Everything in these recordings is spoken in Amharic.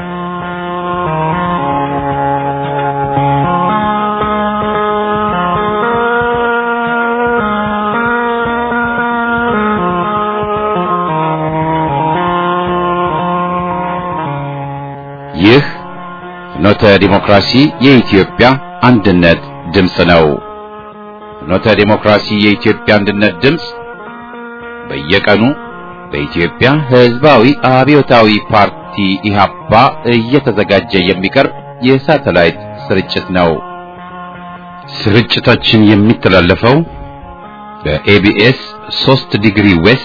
ይህ ፍኖተ ዲሞክራሲ የኢትዮጵያ አንድነት ድምፅ ነው። ፍኖተ ዲሞክራሲ የኢትዮጵያ አንድነት ድምፅ በየቀኑ በኢትዮጵያ ሕዝባዊ አብዮታዊ ፓርቲ ኢህአፓ እየተዘጋጀ የሚቀርብ የሳተላይት ስርጭት ነው። ስርጭታችን የሚተላለፈው በኤቢኤስ 3 ዲግሪ ዌስት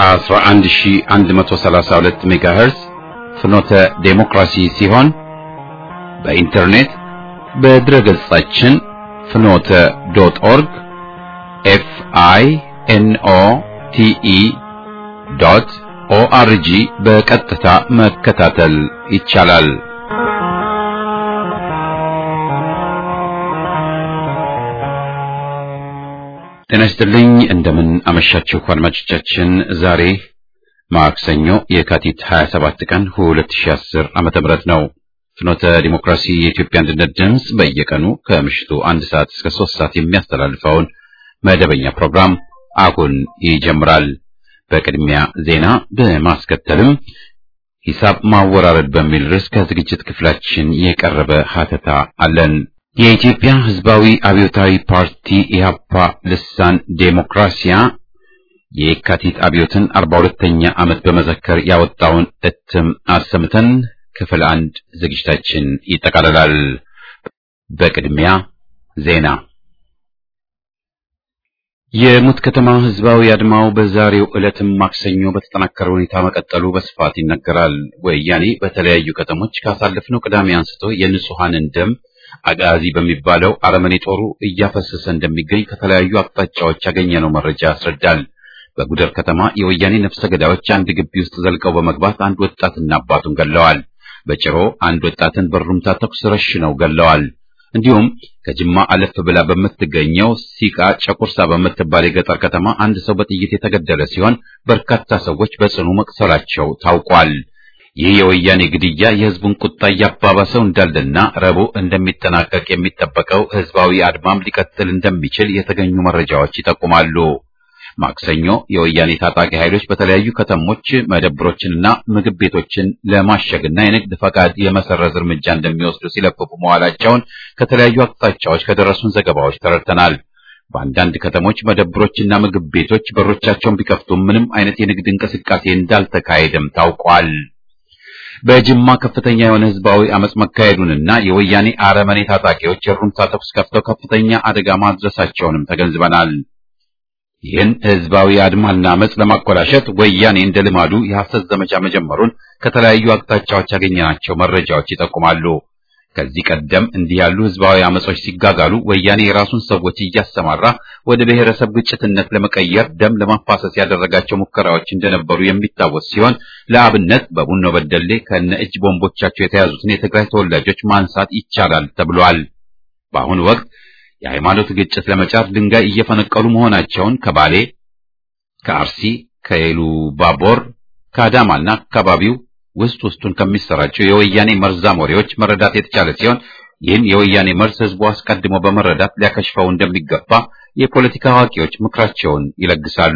11132 ሜጋሄርዝ ፍኖተ ዴሞክራሲ ሲሆን በኢንተርኔት በድረ ገጻችን ፍኖተ ዶት ኦርግ ኤፍ አይ ኤን ኦ ቲ ኢ ዶት ኦአርጂ በቀጥታ መከታተል ይቻላል። ጤና ይስጥልኝ። እንደምን አመሻችሁ አድማጮቻችን። ዛሬ ማክሰኞ የካቲት 27 ቀን 2010 ዓመተ ምህረት ነው። ፍኖተ ዲሞክራሲ የኢትዮጵያ አንድነት ድምፅ በየቀኑ ከምሽቱ አንድ ሰዓት እስከ ሶስት ሰዓት የሚያስተላልፈውን መደበኛ ፕሮግራም አሁን ይጀምራል። በቅድሚያ ዜና በማስከተልም ሂሳብ ማወራረድ በሚል ርዕስ ከዝግጅት ክፍላችን የቀረበ ሀተታ አለን። የኢትዮጵያ ሕዝባዊ አብዮታዊ ፓርቲ ኢህአፓ ልሳን ዴሞክራሲያ የካቲት አብዮትን አርባ ሁለተኛ ዓመት በመዘከር ያወጣውን እትም አሰምተን ክፍል አንድ ዝግጅታችን ይጠቃልላል። በቅድሚያ ዜና። የሙት ከተማ ህዝባዊ አድማው በዛሬው ዕለትም ማክሰኞ በተጠናከረ ሁኔታ መቀጠሉ በስፋት ይነገራል። ወያኔ በተለያዩ ከተሞች ካሳለፍነው ቅዳሜ አንስቶ የንጹሐንን ደም አጋዚ በሚባለው አረመኔ ጦሩ እያፈሰሰ እንደሚገኝ ከተለያዩ አቅጣጫዎች ያገኘነው መረጃ ያስረዳል። በጉደር ከተማ የወያኔ ነፍሰ ገዳዮች አንድ ግቢ ውስጥ ዘልቀው በመግባት አንድ ወጣትና አባቱን ገለዋል። በጭሮ አንድ ወጣትን በሩምታ ተኩስ ረሽነው ገለዋል። እንዲሁም ከጅማ አለፍ ብላ በምትገኘው ሲቃ ጨቁርሳ በምትባል የገጠር ከተማ አንድ ሰው በጥይት የተገደለ ሲሆን በርካታ ሰዎች በጽኑ መቁሰላቸው ታውቋል። ይህ የወያኔ ግድያ የህዝቡን ቁጣ እያባባሰው እንዳለና ረቡዕ እንደሚጠናቀቅ የሚጠበቀው ህዝባዊ አድማም ሊቀጥል እንደሚችል የተገኙ መረጃዎች ይጠቁማሉ። ማክሰኞ የወያኔ ታጣቂ ኃይሎች በተለያዩ ከተሞች መደብሮችንና ምግብ ቤቶችን ለማሸግና የንግድ ፈቃድ የመሰረዝ እርምጃ እንደሚወስዱ ሲለፍፉ መዋላቸውን ከተለያዩ አቅጣጫዎች ከደረሱን ዘገባዎች ተረድተናል። በአንዳንድ ከተሞች መደብሮችና ምግብ ቤቶች በሮቻቸውን ቢከፍቱም ምንም አይነት የንግድ እንቅስቃሴ እንዳልተካሄደም ታውቋል። በጅማ ከፍተኛ የሆነ ህዝባዊ አመጽ መካሄዱንና የወያኔ አረመኔ ታጣቂዎች የሩምታ ተኩስ ከፍተው ከፍተኛ አደጋ ማድረሳቸውንም ተገንዝበናል። ይህን ህዝባዊ አድማና አመጽ ለማኮላሸት ወያኔ እንደ ልማዱ የሐሰት ዘመቻ መጀመሩን ከተለያዩ አቅጣጫዎች ያገኘናቸው መረጃዎች ይጠቁማሉ። ከዚህ ቀደም እንዲህ ያሉ ህዝባዊ አመጾች ሲጋጋሉ ወያኔ የራሱን ሰዎች እያሰማራ ወደ ብሔረሰብ ግጭትነት ለመቀየር ደም ለማፋሰስ ያደረጋቸው ሙከራዎች እንደነበሩ የሚታወስ ሲሆን ለአብነት በቡኖ በደሌ ከነ እጅ ቦምቦቻቸው የተያዙትን የትግራይ ተወላጆች ማንሳት ይቻላል ተብሏል። በአሁኑ ወቅት የሃይማኖት ግጭት ለመጫር ድንጋይ እየፈነቀሉ መሆናቸውን ከባሌ፣ ከአርሲ፣ ከኤሉ ባቦር፣ ከአዳማና አካባቢው ውስጥ ውስጡን ከሚሰራቸው የወያኔ መርዛም ወሬዎች መረዳት የተቻለ ሲሆን ይህን የወያኔ መርዝ ህዝቡ አስቀድሞ በመረዳት ሊያከሽፈው እንደሚገባ የፖለቲካ አዋቂዎች ምክራቸውን ይለግሳሉ።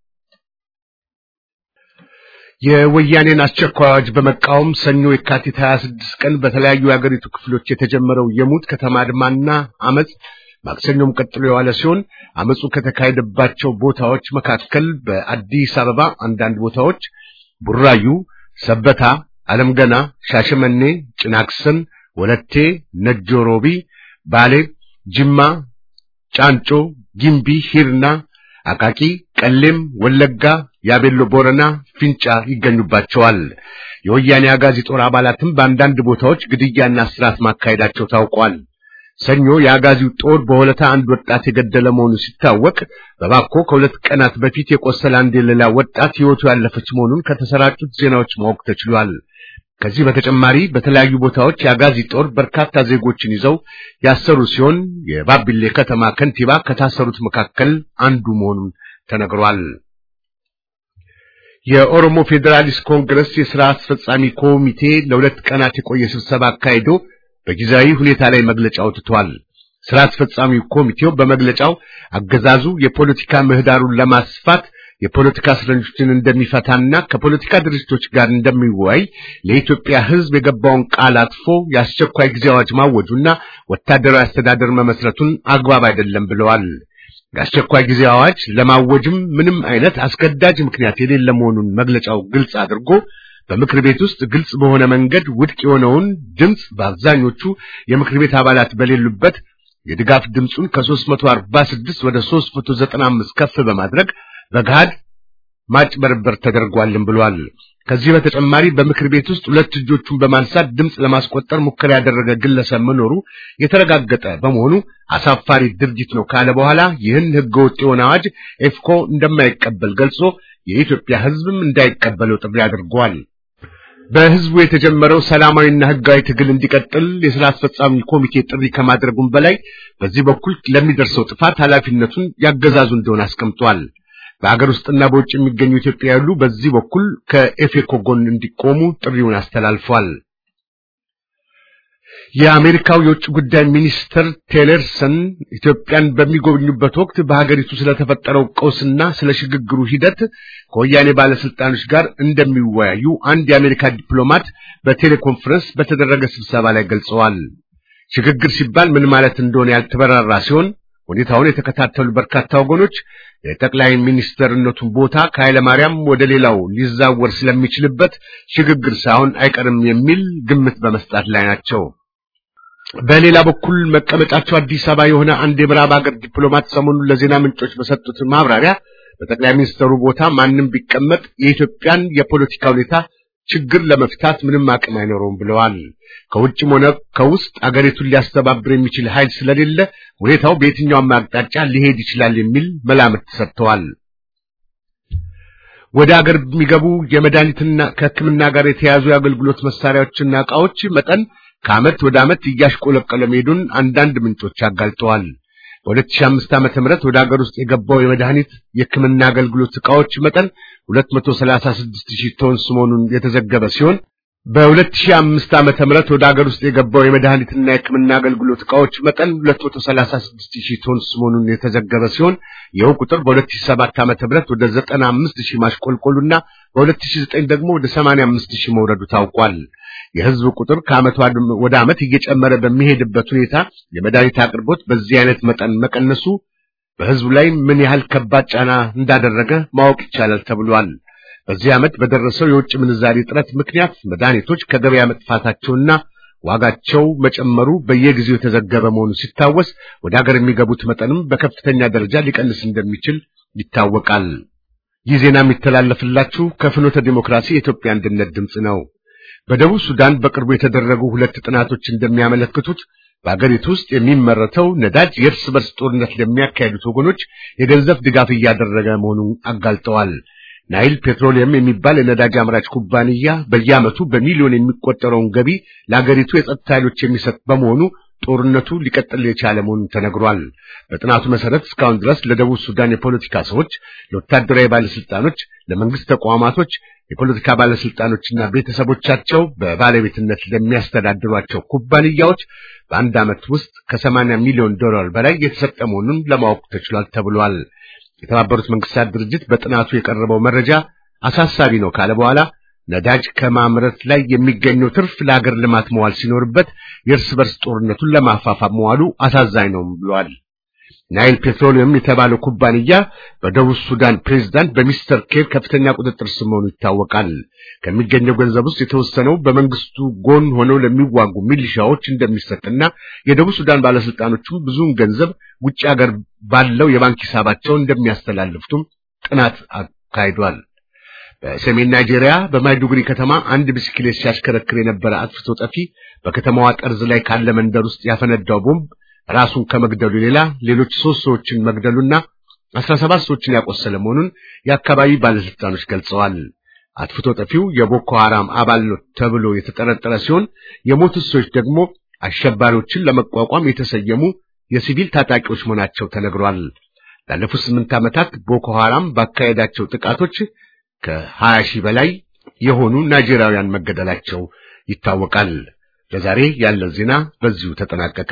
የወያኔን አስቸኳይ አዋጅ በመቃወም ሰኞ የካቲት 26 ቀን በተለያዩ የአገሪቱ ክፍሎች የተጀመረው የሙት ከተማ አድማና አመጽ ማክሰኞም ቀጥሎ የዋለ ሲሆን አመጹ ከተካሄደባቸው ቦታዎች መካከል በአዲስ አበባ አንዳንድ ቦታዎች፣ ቡራዩ፣ ሰበታ፣ አለም ገና፣ ሻሸመኔ፣ ጭናክሰን፣ ወለቴ፣ ነጆ ሮቢ፣ ባሌ፣ ጅማ፣ ጫንጮ፣ ጊምቢ፣ ሂርና፣ አቃቂ፣ ቀሌም፣ ወለጋ፣ ያቤሎ ቦረና፣ ፊንጫ ይገኙባቸዋል። የወያኔ አጋዚ ጦር አባላትም በአንዳንድ ቦታዎች ግድያና እስራት ማካሄዳቸው ታውቋል። ሰኞ የአጋዚው ጦር በሆለታ አንድ ወጣት የገደለ መሆኑ ሲታወቅ በባኮ ከሁለት ቀናት በፊት የቆሰለ አንድ የሌላ ወጣት ሕይወቱ ያለፈች መሆኑን ከተሰራጩት ዜናዎች ማወቅ ተችሏል። ከዚህ በተጨማሪ በተለያዩ ቦታዎች የአጋዚ ጦር በርካታ ዜጎችን ይዘው ያሰሩ ሲሆን የባቢሌ ከተማ ከንቲባ ከታሰሩት መካከል አንዱ መሆኑን ተነግሯል። የኦሮሞ ፌዴራሊስት ኮንግረስ የሥራ አስፈጻሚ ኮሚቴ ለሁለት ቀናት የቆየ ስብሰባ አካሂዶ በጊዜያዊ ሁኔታ ላይ መግለጫ አውጥቷል። ሥራ አስፈጻሚ ኮሚቴው በመግለጫው አገዛዙ የፖለቲካ ምህዳሩን ለማስፋት የፖለቲካ እስረኞችን እንደሚፈታና ከፖለቲካ ድርጅቶች ጋር እንደሚወያይ ለኢትዮጵያ ሕዝብ የገባውን ቃል አጥፎ የአስቸኳይ ጊዜ አዋጅ ማወጁና ወታደራዊ አስተዳደር መመስረቱን አግባብ አይደለም ብለዋል። የአስቸኳይ ጊዜ አዋጅ ለማወጅም ምንም አይነት አስገዳጅ ምክንያት የሌለ መሆኑን መግለጫው ግልጽ አድርጎ በምክር ቤት ውስጥ ግልጽ በሆነ መንገድ ውድቅ የሆነውን ድምፅ በአብዛኞቹ የምክር ቤት አባላት በሌሉበት የድጋፍ ድምፁን ከ346 ወደ 395 ከፍ በማድረግ በገሃድ ማጭበርበር ተደርጓልን ብሏል። ከዚህ በተጨማሪ በምክር ቤት ውስጥ ሁለት እጆቹን በማንሳት ድምፅ ለማስቆጠር ሙከራ ያደረገ ግለሰብ መኖሩ የተረጋገጠ በመሆኑ አሳፋሪ ድርጊት ነው ካለ በኋላ ይህን ህገወጥ የሆነ አዋጅ ኤፍኮ እንደማይቀበል ገልጾ የኢትዮጵያ ሕዝብም እንዳይቀበለው ጥሪ አድርጓል። በህዝቡ የተጀመረው ሰላማዊና ህጋዊ ትግል እንዲቀጥል የሥራ አስፈጻሚ ኮሚቴ ጥሪ ከማድረጉም በላይ በዚህ በኩል ለሚደርሰው ጥፋት ኃላፊነቱን ያገዛዙ እንደሆነ አስቀምጧል። በአገር ውስጥና በውጭ የሚገኙ ኢትዮጵያውያን ሁሉ በዚህ በኩል ከኤፌኮ ጎን እንዲቆሙ ጥሪውን አስተላልፏል። የአሜሪካው የውጭ ጉዳይ ሚኒስትር ቴለርሰን ኢትዮጵያን በሚጎበኙበት ወቅት በሀገሪቱ ስለተፈጠረው ቀውስና ስለ ሽግግሩ ሂደት ከወያኔ ባለስልጣኖች ጋር እንደሚወያዩ አንድ የአሜሪካ ዲፕሎማት በቴሌኮንፈረንስ በተደረገ ስብሰባ ላይ ገልጸዋል። ሽግግር ሲባል ምን ማለት እንደሆነ ያልተበራራ ሲሆን ሁኔታውን የተከታተሉ በርካታ ወገኖች የጠቅላይ ሚኒስትርነቱን ቦታ ከኃይለ ማርያም ወደ ሌላው ሊዛወር ስለሚችልበት ሽግግር ሳይሆን አይቀርም የሚል ግምት በመስጣት ላይ ናቸው። በሌላ በኩል መቀመጫቸው አዲስ አበባ የሆነ አንድ የምዕራብ ሀገር ዲፕሎማት ሰሞኑን ለዜና ምንጮች በሰጡት ማብራሪያ በጠቅላይ ሚኒስትሩ ቦታ ማንም ቢቀመጥ የኢትዮጵያን የፖለቲካ ሁኔታ ችግር ለመፍታት ምንም አቅም አይኖረውም ብለዋል። ከውጭም ሆነ ከውስጥ አገሪቱን ሊያስተባብር የሚችል ኃይል ስለሌለ ሁኔታው በየትኛውም አቅጣጫ ሊሄድ ይችላል የሚል መላምት ሰጥተዋል። ወደ አገር የሚገቡ የመድኃኒትና ከሕክምና ጋር የተያዙ የአገልግሎት መሳሪያዎችና ዕቃዎች መጠን ከዓመት ወደ ዓመት እያሽቆለቆለ መሄዱን አንዳንድ ምንጮች አጋልጠዋል። በ2005 ዓመተ ምህረት ወደ ሀገር ውስጥ የገባው የመድኃኒት የሕክምና አገልግሎት ዕቃዎች መጠን 236 ሺህ ቶንስ መሆኑን የተዘገበ ሲሆን በ2005 ዓመተ ምህረት ወደ ሀገር ውስጥ የገባው የመድኃኒትና የሕክምና አገልግሎት ዕቃዎች መጠን 236 ሺህ ቶንስ መሆኑን የተዘገበ ሲሆን ይኸው ቁጥር በ2007 ዓመተ ምህረት ወደ 95 ሺህ ማሽቆልቆሉና በ2009 ደግሞ ወደ 85 ሺህ መውረዱ ታውቋል። የህዝብ ቁጥር ከዓመት ወደ ዓመት እየጨመረ በሚሄድበት ሁኔታ የመድኃኒት አቅርቦት በዚህ አይነት መጠን መቀነሱ በህዝቡ ላይ ምን ያህል ከባድ ጫና እንዳደረገ ማወቅ ይቻላል ተብሏል። በዚህ ዓመት በደረሰው የውጭ ምንዛሪ እጥረት ምክንያት መድኃኒቶች ከገበያ መጥፋታቸውና ዋጋቸው መጨመሩ በየጊዜው የተዘገበ መሆኑ ሲታወስ ወደ ሀገር የሚገቡት መጠንም በከፍተኛ ደረጃ ሊቀንስ እንደሚችል ይታወቃል። ይህ ዜና የሚተላለፍላችሁ ከፍኖተ ዲሞክራሲ የኢትዮጵያ አንድነት ድምፅ ነው። በደቡብ ሱዳን በቅርቡ የተደረጉ ሁለት ጥናቶች እንደሚያመለክቱት በአገሪቱ ውስጥ የሚመረተው ነዳጅ የእርስ በርስ ጦርነት ለሚያካሄዱት ወገኖች የገንዘብ ድጋፍ እያደረገ መሆኑን አጋልጠዋል። ናይል ፔትሮሊየም የሚባል የነዳጅ አምራች ኩባንያ በየዓመቱ በሚሊዮን የሚቆጠረውን ገቢ ለአገሪቱ የጸጥታ ኃይሎች የሚሰጥ በመሆኑ ጦርነቱ ሊቀጥል የቻለ መሆኑን ተነግሯል። በጥናቱ መሰረት እስካሁን ድረስ ለደቡብ ሱዳን የፖለቲካ ሰዎች፣ ለወታደራዊ ባለስልጣኖች፣ ለመንግስት ተቋማቶች፣ የፖለቲካ ባለስልጣኖችና ቤተሰቦቻቸው በባለቤትነት ለሚያስተዳድሯቸው ኩባንያዎች በአንድ ዓመት ውስጥ ከ80 ሚሊዮን ዶላር በላይ የተሰጠ መሆኑን ለማወቅ ተችሏል ተብሏል። የተባበሩት መንግስታት ድርጅት በጥናቱ የቀረበው መረጃ አሳሳቢ ነው ካለ በኋላ ነዳጅ ከማምረት ላይ የሚገኘው ትርፍ ለሀገር ልማት መዋል ሲኖርበት የእርስ በርስ ጦርነቱን ለማፋፋም መዋሉ አሳዛኝ ነው ብሏል። ናይል ፔትሮሊየም የተባለው ኩባንያ በደቡብ ሱዳን ፕሬዝዳንት በሚስተር ኬር ከፍተኛ ቁጥጥር ስር መሆኑ ይታወቃል። ከሚገኘው ገንዘብ ውስጥ የተወሰነው በመንግስቱ ጎን ሆነው ለሚዋጉ ሚሊሻዎች እንደሚሰጥና የደቡብ ሱዳን ባለስልጣኖችም ብዙውን ገንዘብ ውጭ ሀገር ባለው የባንክ ሂሳባቸው እንደሚያስተላልፉትም ጥናት አካሂዷል። በሰሜን ናይጄሪያ በማይዱጉሪ ከተማ አንድ ብስክሌት ሲያሽከረክር የነበረ አጥፍቶ ጠፊ በከተማዋ ጠርዝ ላይ ካለ መንደር ውስጥ ያፈነዳው ቦምብ ራሱን ከመግደሉ ሌላ ሌሎች ሶስት ሰዎችን መግደሉና አስራ ሰባት ሰዎችን ያቆሰለ መሆኑን የአካባቢ ባለስልጣኖች ገልጸዋል። አጥፍቶ ጠፊው የቦኮ ሐራም አባል ነው ተብሎ የተጠረጠረ ሲሆን የሞቱት ሰዎች ደግሞ አሸባሪዎችን ለመቋቋም የተሰየሙ የሲቪል ታጣቂዎች መሆናቸው ተነግሯል። ላለፉት ስምንት ዓመታት ቦኮ ሐራም ባካሄዳቸው ጥቃቶች ከሀያ ሺህ በላይ የሆኑ ናይጄሪያውያን መገደላቸው ይታወቃል። ለዛሬ ያለን ዜና በዚሁ ተጠናቀቀ።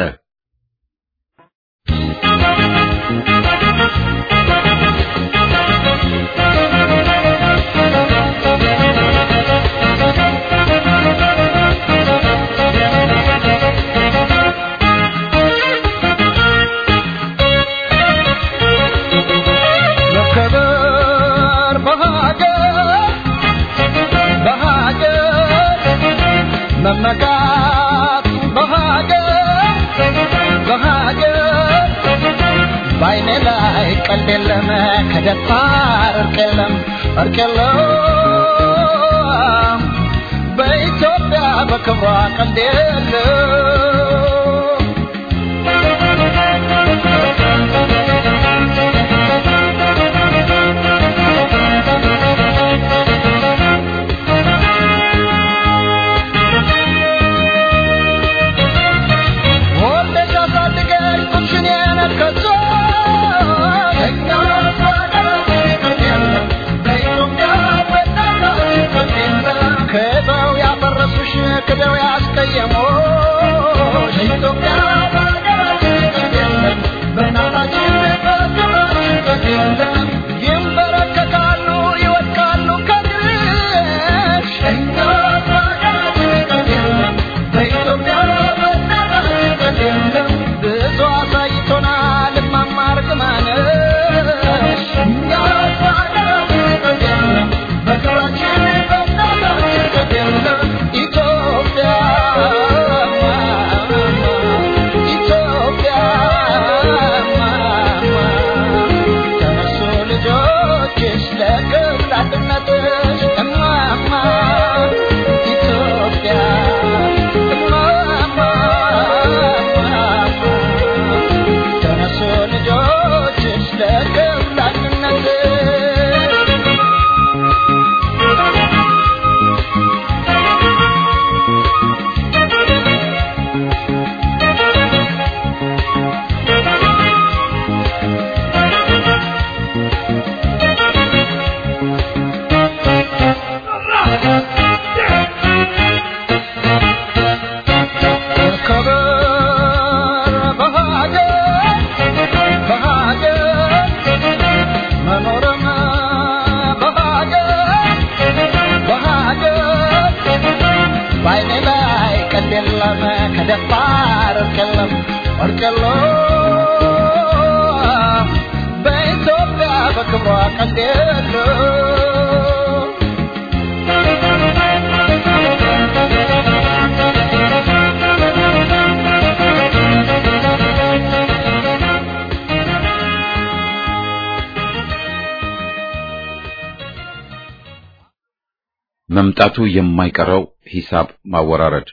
መመካት በሀገር በሀገር በአይኔ ላይ ቀልድ የለም ከደፋር እርቅ የለም እርቅ የለም በኢትዮጵያ በክብሯ ቀልድ የለም ክደው ያስቀየሞሽ ኢትዮጵያ በእናታችን በክብራችን ይንበረከካሉ ይወድቃሉ ከድሽ እኛ በኢትዮጵያ ብዙ አሳይቶናል እማማ እርግማነሽ እኛ በክብራችን በእናታችን ኢትዮጵያ ኢትዮጵያ ተነሱ ልጆችሽ ለክብር አንድነትሽ እማማ ኢትዮጵያ እማማ ተነሱ ልጆችሽ ለክብር አንድነትሽ ከደፋር እርቅ የለም እርቅ የለም በኢትዮጵያ በክብሯ ቀልድ የለም መምጣቱ የማይቀረው ሂሳብ ማወራረድ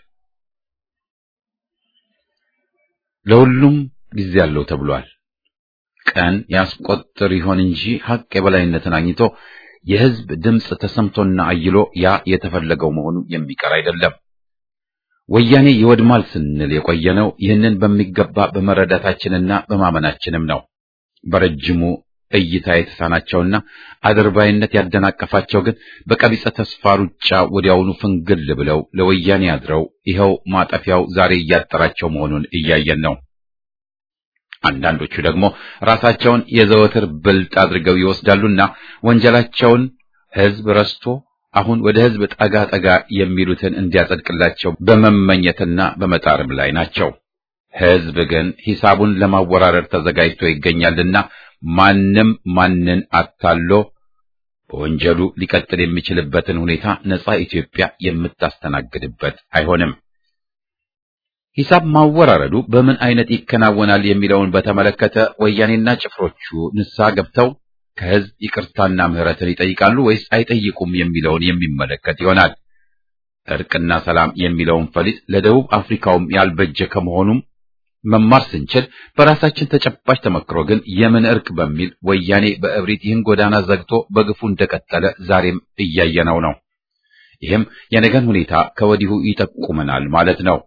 ለሁሉም ጊዜ አለው ተብሏል። ቀን ያስቆጥር ይሆን እንጂ ሐቅ የበላይነትን አግኝቶ የሕዝብ ድምፅ ተሰምቶና አይሎ ያ የተፈለገው መሆኑ የሚቀር አይደለም። ወያኔ ይወድማል ስንል የቆየነው ይህንን በሚገባ በመረዳታችንና በማመናችንም ነው። በረጅሙ እይታ የተሳናቸውና አድርባይነት ያደናቀፋቸው ግን በቀቢጸ ተስፋ ሩጫ ወዲያውኑ ፍንግል ብለው ለወያኔ አድረው ይኸው ማጠፊያው ዛሬ እያጠራቸው መሆኑን እያየን ነው። አንዳንዶቹ ደግሞ ራሳቸውን የዘወትር ብልጥ አድርገው ይወስዳሉና ወንጀላቸውን ሕዝብ ረስቶ አሁን ወደ ሕዝብ ጠጋ ጠጋ የሚሉትን እንዲያጸድቅላቸው በመመኘትና በመጣርም ላይ ናቸው። ሕዝብ ግን ሂሳቡን ለማወራረድ ተዘጋጅቶ ይገኛልና ማንም ማንን አታሎ በወንጀሉ ሊቀጥል የሚችልበትን ሁኔታ ነጻ ኢትዮጵያ የምታስተናግድበት አይሆንም። ሂሳብ ማወራረዱ በምን አይነት ይከናወናል የሚለውን በተመለከተ ወያኔና ጭፍሮቹ ንስሐ ገብተው ከሕዝብ ይቅርታና ምሕረትን ይጠይቃሉ ወይስ አይጠይቁም የሚለውን የሚመለከት ይሆናል። እርቅና ሰላም የሚለውን ፈሊጥ ለደቡብ አፍሪካውም ያልበጀ ከመሆኑም መማር ስንችል በራሳችን ተጨባጭ ተመክሮ ግን የምን እርቅ በሚል ወያኔ በእብሪት ይህን ጎዳና ዘግቶ በግፉ እንደቀጠለ ዛሬም እያየነው ነው። ይህም የነገን ሁኔታ ከወዲሁ ይጠቁመናል ማለት ነው።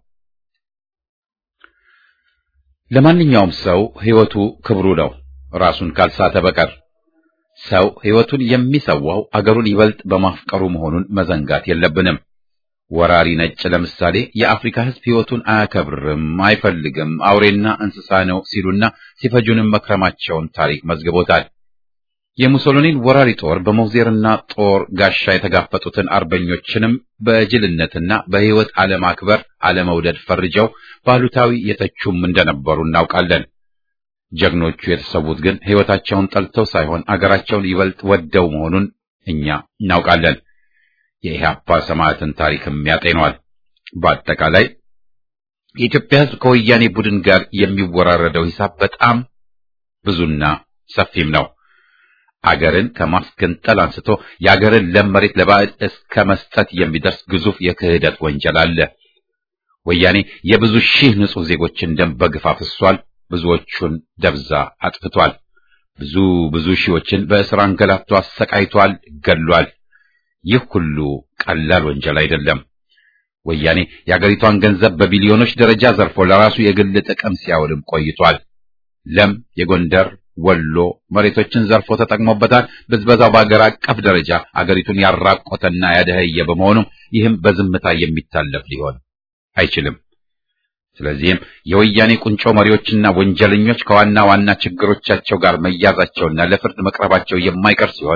ለማንኛውም ሰው ሕይወቱ ክብሩ ነው፣ ራሱን ካልሳተ በቀር። ሰው ሕይወቱን የሚሰዋው አገሩን ይበልጥ በማፍቀሩ መሆኑን መዘንጋት የለብንም። ወራሪ ነጭ ለምሳሌ የአፍሪካ ሕዝብ ሕይወቱን አያከብርም፣ አይፈልግም፣ አውሬና እንስሳ ነው ሲሉና ሲፈጁንም መክረማቸውን ታሪክ መዝግቦታል። የሙሶሎኒን ወራሪ ጦር በሞዜርና ጦር ጋሻ የተጋፈጡትን አርበኞችንም በጅልነትና በሕይወት አለማክበር አለመውደድ ፈርጀው ባሉታዊ የተቹም እንደነበሩ እናውቃለን። ጀግኖቹ የተሰዉት ግን ሕይወታቸውን ጠልተው ሳይሆን አገራቸውን ይበልጥ ወደው መሆኑን እኛ እናውቃለን። የኢህአፓ ሰማዕትን ታሪክም ያጤኗል። በአጠቃላይ የኢትዮጵያ ሕዝብ ከወያኔ ቡድን ጋር የሚወራረደው ሂሳብ በጣም ብዙና ሰፊም ነው። አገርን ከማስገንጠል አንስቶ የአገርን ለም መሬት ለባዕድ እስከ መስጠት የሚደርስ ግዙፍ የክህደት ወንጀል አለ። ወያኔ የብዙ ሺህ ንጹሕ ዜጎችን ደም በግፍ አፍሷል። ብዙዎቹን ደብዛ አጥፍቷል። ብዙ ብዙ ሺዎችን በእስር አንገላቶ አሰቃይቷል፣ ገድሏል። ይህ ሁሉ ቀላል ወንጀል አይደለም። ወያኔ የአገሪቷን ገንዘብ በቢሊዮኖች ደረጃ ዘርፎ ለራሱ የግል ጥቅም ሲያውልም ቆይቷል። ለም የጎንደር ወሎ መሬቶችን ዘርፎ ተጠቅሞበታል። ብዝበዛው በአገር አቀፍ ደረጃ አገሪቱን ያራቆተና ያደኸየ በመሆኑም ይህም በዝምታ የሚታለፍ ሊሆን አይችልም። ስለዚህም የወያኔ ቁንጮ መሪዎችና ወንጀለኞች ከዋና ዋና ችግሮቻቸው ጋር መያዛቸውና ለፍርድ መቅረባቸው የማይቀር ሲሆን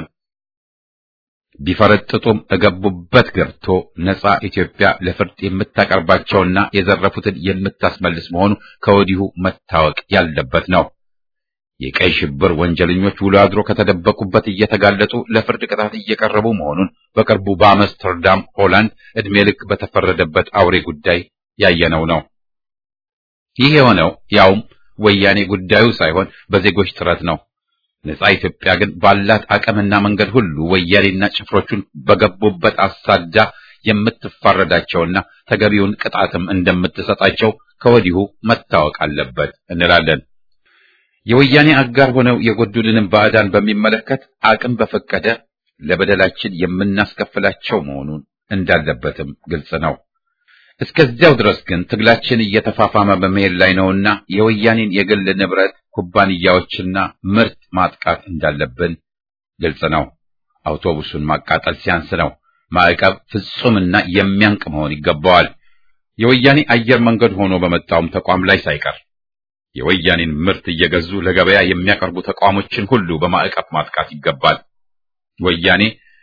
ቢፈረጥጡም እገቡበት ገብቶ ነጻ ኢትዮጵያ ለፍርድ የምታቀርባቸውና የዘረፉትን የምታስመልስ መሆኑ ከወዲሁ መታወቅ ያለበት ነው። የቀይ ሽብር ወንጀለኞች ውሎ አድሮ ከተደበቁበት እየተጋለጡ ለፍርድ ቅጣት እየቀረቡ መሆኑን በቅርቡ በአምስተርዳም ሆላንድ ዕድሜ ልክ በተፈረደበት አውሬ ጉዳይ ያየነው ነው። ይህ የሆነው ያውም ወያኔ ጉዳዩ ሳይሆን በዜጎች ጥረት ነው። ነጻ ኢትዮጵያ ግን ባላት አቅምና መንገድ ሁሉ ወያኔና ጭፍሮቹን በገቡበት አሳዳ የምትፋረዳቸውና ተገቢውን ቅጣትም እንደምትሰጣቸው ከወዲሁ መታወቅ አለበት እንላለን። የወያኔ አጋር ሆነው የጎዱልንም ባዕዳን በሚመለከት አቅም በፈቀደ ለበደላችን የምናስከፍላቸው መሆኑን እንዳለበትም ግልጽ ነው። እስከዚያው ድረስ ግን ትግላችን እየተፋፋመ በመሄድ ላይ ነውና የወያኔን የግል ንብረት ኩባንያዎችና ምርት ማጥቃት እንዳለብን ግልጽ ነው። አውቶቡሱን ማቃጠል ሲያንስ ነው። ማዕቀብ ፍጹምና የሚያንቅ መሆን ይገባዋል። የወያኔ አየር መንገድ ሆኖ በመጣውም ተቋም ላይ ሳይቀር የወያኔን ምርት እየገዙ ለገበያ የሚያቀርቡ ተቋሞችን ሁሉ በማዕቀብ ማጥቃት ይገባል። ወያኔ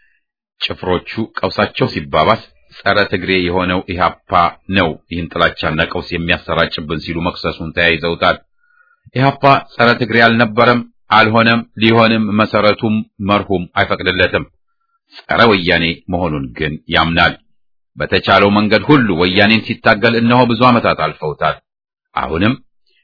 ጭፍሮቹ ቀውሳቸው ሲባባስ ጸረ ትግሬ የሆነው ኢህአፓ ነው ይህን ጥላቻና ቀውስ የሚያሰራጭብን ሲሉ መክሰሱን ተያይዘውታል። ኢህአፓ ጸረ ትግሬ አልነበረም፣ አልሆነም፣ ሊሆንም መሰረቱም መርሁም አይፈቅድለትም። ጸረ ወያኔ መሆኑን ግን ያምናል። በተቻለው መንገድ ሁሉ ወያኔን ሲታገል እነሆ ብዙ ዓመታት አልፈውታል። አሁንም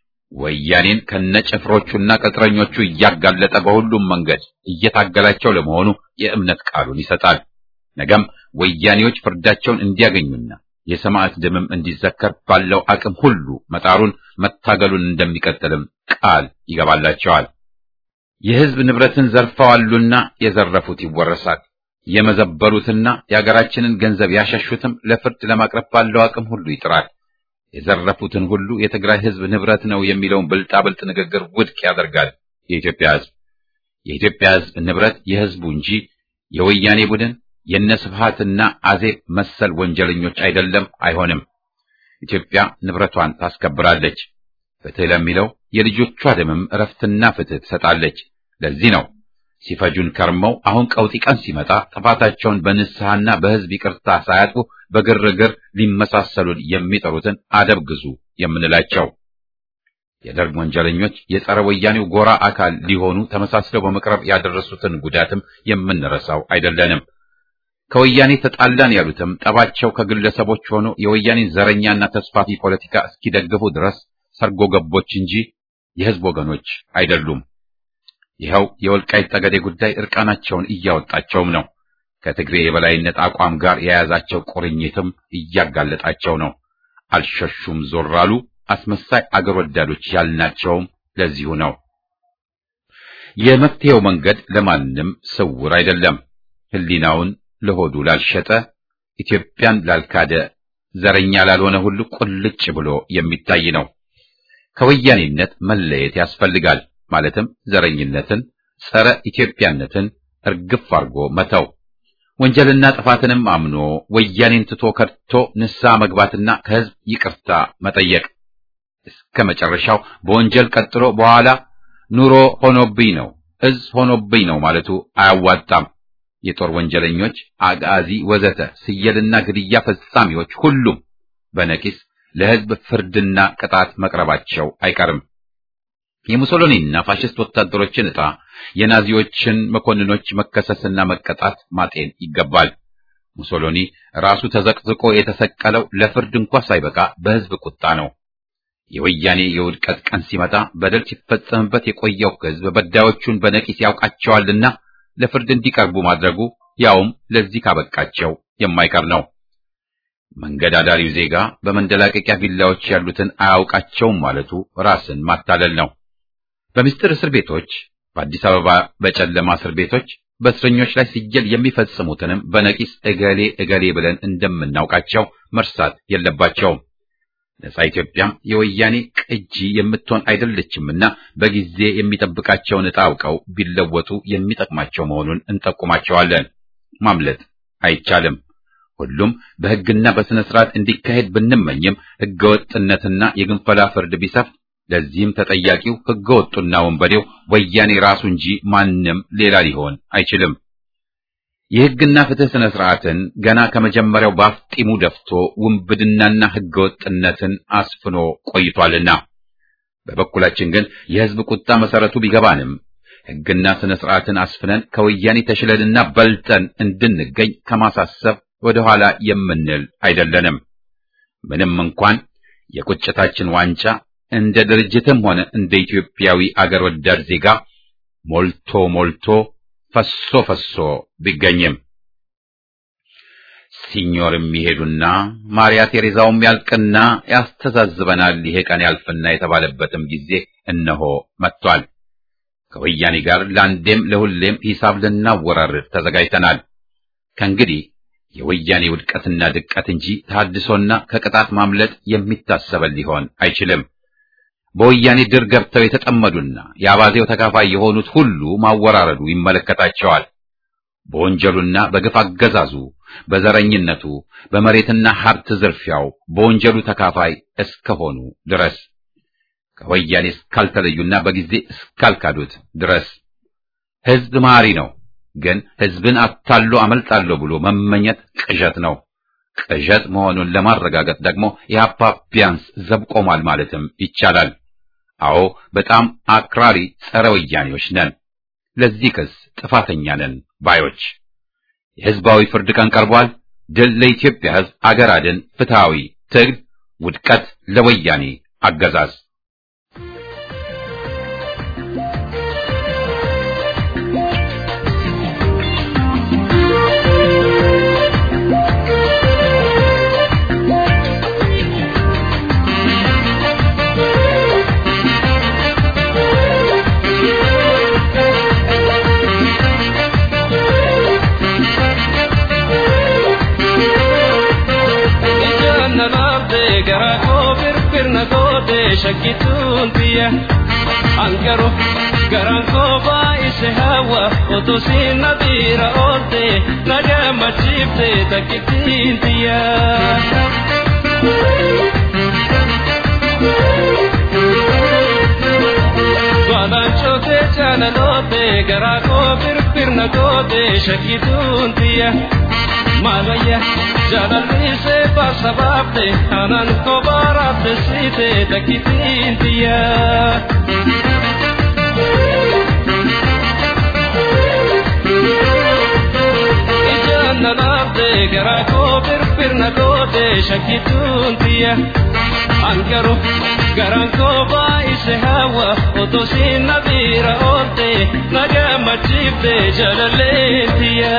ወያኔን ከነጭፍሮቹና ቅጥረኞቹ እያጋለጠ በሁሉም መንገድ እየታገላቸው ለመሆኑ የእምነት ቃሉን ይሰጣል። ነገም ወያኔዎች ፍርዳቸውን እንዲያገኙና የሰማዕት ደምም እንዲዘከር ባለው አቅም ሁሉ መጣሩን መታገሉን እንደሚቀጥልም ቃል ይገባላቸዋል። የሕዝብ ንብረትን ዘርፈዋሉና የዘረፉት ይወረሳል። የመዘበሩትና የአገራችንን ገንዘብ ያሸሹትም ለፍርድ ለማቅረብ ባለው አቅም ሁሉ ይጥራል። የዘረፉትን ሁሉ የትግራይ ሕዝብ ንብረት ነው የሚለውን ብልጣብልጥ ንግግር ውድቅ ያደርጋል። የኢትዮጵያ ሕዝብ የኢትዮጵያ ሕዝብ ንብረት የሕዝቡ እንጂ የወያኔ ቡድን የነስብሃትና አዜብ መሰል ወንጀለኞች አይደለም፣ አይሆንም። ኢትዮጵያ ንብረቷን ታስከብራለች። ፍትህ ለሚለው የልጆቿ ደምም እረፍትና ፍትህ ትሰጣለች። ለዚህ ነው ሲፈጁን ከርመው አሁን ቀውጢ ቀን ሲመጣ ጥፋታቸውን በንስሐና በሕዝብ ይቅርታ ሳያጥፉ በግርግር ሊመሳሰሉን የሚጠሩትን አደብ ግዙ የምንላቸው። የደርግ ወንጀለኞች የጸረ ወያኔው ጎራ አካል ሊሆኑ ተመሳስለው በመቅረብ ያደረሱትን ጉዳትም የምንረሳው አይደለንም። ከወያኔ ተጣላን ያሉትም ጠባቸው ከግለሰቦች ሆኖ የወያኔን ዘረኛና ተስፋፊ ፖለቲካ እስኪደግፉ ድረስ ሰርጎ ገቦች እንጂ የሕዝብ ወገኖች አይደሉም። ይኸው የወልቃይት ጠገዴ ጉዳይ እርቃናቸውን እያወጣቸውም ነው። ከትግሬ የበላይነት አቋም ጋር የያዛቸው ቁርኝትም እያጋለጣቸው ነው። አልሸሹም ዞር አሉ። አስመሳይ አገር ወዳዶች ያልናቸውም ለዚሁ ነው። የመፍትሄው መንገድ ለማንም ስውር አይደለም። ሕሊናውን ለሆዱ ላልሸጠ፣ ኢትዮጵያን ላልካደ፣ ዘረኛ ላልሆነ ሁሉ ቁልጭ ብሎ የሚታይ ነው። ከወያኔነት መለየት ያስፈልጋል። ማለትም ዘረኝነትን፣ ጸረ ኢትዮጵያነትን እርግፍ አድርጎ መተው፣ ወንጀልና ጥፋትንም አምኖ ወያኔን ትቶ ከድቶ ንስሐ መግባትና ከህዝብ ይቅርታ መጠየቅ እስከ መጨረሻው በወንጀል ቀጥሎ በኋላ ኑሮ ሆኖብኝ ነው እዝ ሆኖብኝ ነው ማለቱ አያዋጣም። የጦር ወንጀለኞች፣ አጋዚ፣ ወዘተ ስየልና ግድያ ፈጻሚዎች ሁሉም በነቂስ ለህዝብ ፍርድና ቅጣት መቅረባቸው አይቀርም። የሙሶሎኒና ፋሽስት ወታደሮችን ዕጣ የናዚዎችን መኮንኖች መከሰስና መቀጣት ማጤን ይገባል። ሙሶሎኒ ራሱ ተዘቅዝቆ የተሰቀለው ለፍርድ እንኳ ሳይበቃ በህዝብ ቁጣ ነው። የወያኔ የውድቀት ቀን ሲመጣ በደል ሲፈጸምበት የቆየው ህዝብ በዳዮቹን በነቂስ ያውቃቸዋልና ለፍርድ እንዲቀርቡ ማድረጉ ያውም ለዚህ ካበቃቸው የማይቀር ነው። መንገድ አዳሪው ዜጋ በመንደላቀቂያ ቪላዎች ያሉትን አያውቃቸውም ማለቱ ራስን ማታለል ነው። በምስጢር እስር ቤቶች፣ በአዲስ አበባ በጨለማ እስር ቤቶች በእስረኞች ላይ ሲጀል የሚፈጽሙትንም በነቂስ እገሌ እገሌ ብለን እንደምናውቃቸው መርሳት የለባቸውም። ነጻ ኢትዮጵያም የወያኔ ቅጂ የምትሆን አይደለችምና በጊዜ የሚጠብቃቸውን ዕጣ አውቀው ቢለወጡ የሚጠቅማቸው መሆኑን እንጠቁማቸዋለን። ማምለጥ አይቻልም። ሁሉም በሕግና በሥነ ሥርዓት እንዲካሄድ ብንመኝም ሕገወጥነትና የግንፈላ ፍርድ ቢሰፍን ለዚህም ተጠያቂው ሕገወጡና ወንበዴው ወያኔ ራሱ እንጂ ማንም ሌላ ሊሆን አይችልም። የሕግና ፍትሕ ሥነ ሥርዓትን ገና ከመጀመሪያው ባፍጢሙ ደፍቶ ውንብድናና ሕገወጥነትን አስፍኖ ቆይቷልና በበኩላችን ግን የሕዝብ ቁጣ መሰረቱ ቢገባንም ሕግና ሥነ ሥርዓትን አስፍነን ከወያኔ ተሽለንና በልጠን እንድንገኝ ከማሳሰብ ወደ ኋላ የምንል አይደለንም። ምንም እንኳን የቁጭታችን ዋንጫ እንደ ድርጅትም ሆነ እንደ ኢትዮጵያዊ አገር ወዳድ ዜጋ ሞልቶ ሞልቶ ፈሶ ፈሶ ቢገኝም ሲኞር የሚሄዱና ማርያ ቴሬዛውም ያልቅና ያስተዛዝበናል ይሄ ቀን ያልፍና የተባለበትም ጊዜ እነሆ መጥቷል። ከወያኔ ጋር ለአንዴም ለሁሌም ሂሳብ ልናወራርድ ተዘጋጅተናል። ከእንግዲህ የወያኔ ውድቀትና ድቀት እንጂ ተሐድሶና ከቅጣት ማምለጥ የሚታሰበን ሊሆን አይችልም። በወያኔ ድር ገብተው የተጠመዱና የአባዜው ተካፋይ የሆኑት ሁሉ ማወራረዱ ይመለከታቸዋል። በወንጀሉና በግፍ አገዛዙ፣ በዘረኝነቱ፣ በመሬትና ሀብት ዝርፊያው በወንጀሉ ተካፋይ እስከሆኑ ድረስ ከወያኔ እስካልተለዩና በጊዜ እስካልካዱት ድረስ ሕዝብ መሐሪ ነው። ግን ሕዝብን አታሎ አመልጣለሁ ብሎ መመኘት ቅዠት ነው። ቅዠት መሆኑን ለማረጋገጥ ደግሞ የሀፓ ቢያንስ ዘብ ቆሟል ማለትም ይቻላል። አዎ በጣም አክራሪ ጸረ ወያኔዎች ነን። ለዚህ ክስ ጥፋተኛ ነን ባዮች። የሕዝባዊ ፍርድ ቀን ቀርቧል። ድል ለኢትዮጵያ ሕዝብ፣ አገር አድን ፍትሐዊ ትግል፣ ውድቀት ለወያኔ አገዛዝ። shakkituun biyya angaru garaan koo baay'ise hawa otoo siin na biira oolte na gammachiifte takkittiin biyya. Balaan cootee jaalaloote garaa koo firfirna goote shakkituun biyya. Maalaya jaalalliise baasa baafte aanaan kophaa raafte siite takkitiin tiyya. Ijaan na laafte garaa koo firfirna goote shakkituun tiyya. Angaru garaan koo baay'ise hawa otoo siin na biira oolte na gammachiifte jaalalleen tiyya.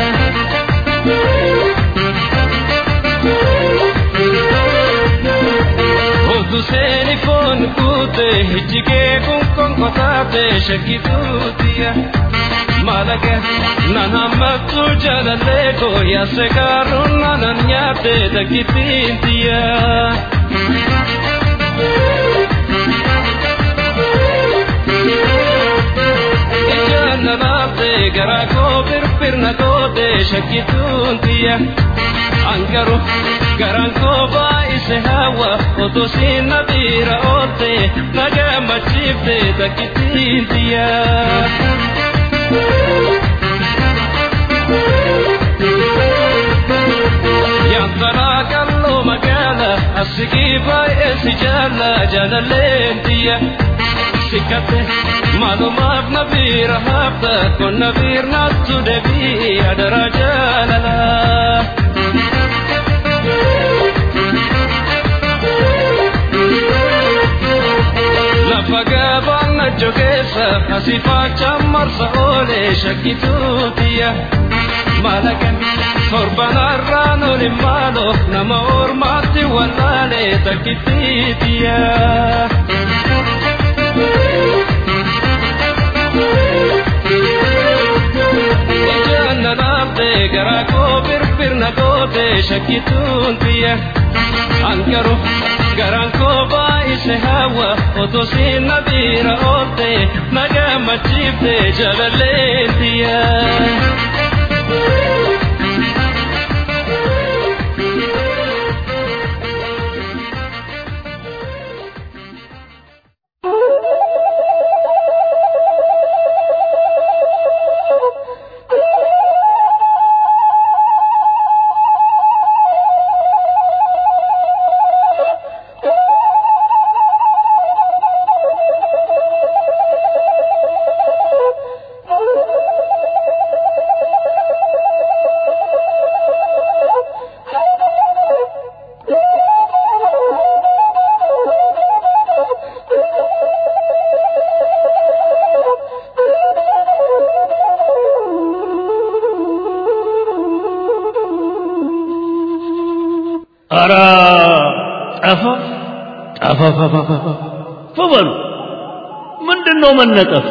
Otu seeni foon kuute hijjigee kun konkotaate shakkituutiya. Malaga nan hammattu jaalallee koo yaase gaaruun nanan nyaatte takkittiintiya. Ijaan firfirna goote shakkituun tiyya angaru garaan koo baay'ise hawa otoo siin na biira oolte na gammachiifte takkittiin tiyya. Yantaraa kalloo magaala asigii baay'ee si jaalla jaalalleen tiyya. Sikkate maalumaaf na biira hafta kun na biirnaattu deebii adara jaalala. Lafa gabaan na jogeessa asii faachaan marsa oolee shakkituun tiyya. Malaga torbanarraan olin maalo nama ormaatti wallaalee takkittiitiya. Ijaan na laaftee garaa koo firfirna goote shakkituun tiyya. Angaru garaan koo baay'ise hawa otoo siin na biira oolte na gammachiifte jaalalleen tiyya. ኧረ ጠፋ ጠፋፋፋፋፋ በሉ ምንድን ነው መነጠፉ?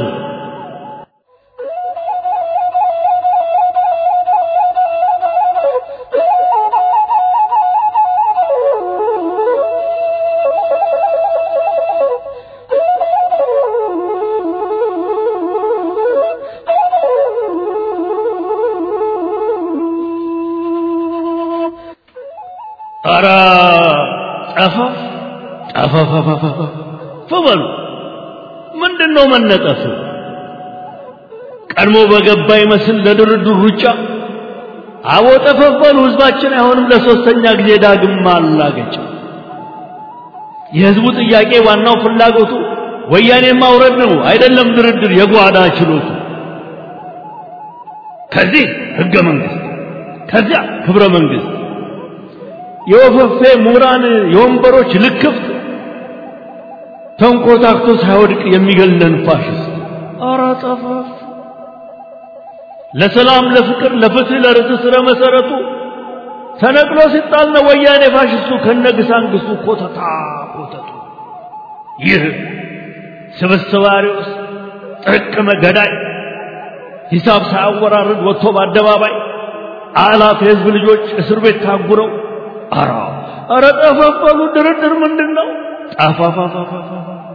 ኧረ ጠፋ ጠፋፋፋፋፋ በሉ ምንድን ነው መነጠፉ? ቀድሞ በገባ ይመስል ለድርድር ሩጫ አቦ ጠፈፈሉ ህዝባችን አይሆንም ለሶስተኛ ጊዜ ዳግም ማላገጫ የህዝቡ ጥያቄ ዋናው ፍላጎቱ ወያኔን ማውረድ ነው አይደለም ድርድር የጓዳ ችሎቱ ከዚህ ህገ መንግስት ከዚያ ክብረ መንግስት የወፈፌ ምሁራን የወንበሮች ልክፍት ተንኮታክቶ ሳይወድቅ የሚገለን ፋሽስት ኧረ ጠፋፍ ለሰላም ለፍቅር ለፍትህ ለርትዕ ስረ መሰረቱ ተነቅሎ ሲጣል ነው ወያኔ ፋሽስቱ ከነግሳንግስቱ ኮተታ ኮተቱ ይህ ስብስብ አሪዎስ ጥርቅመ ገዳይ ሂሳብ ሳያወራርድ ወጥቶ በአደባባይ አላፍ የህዝብ ልጆች እስር ቤት ታጉረው አራ አረ ጠፈፈሉ ድርድር ምንድን ነው ጠፋፋፋፋፋ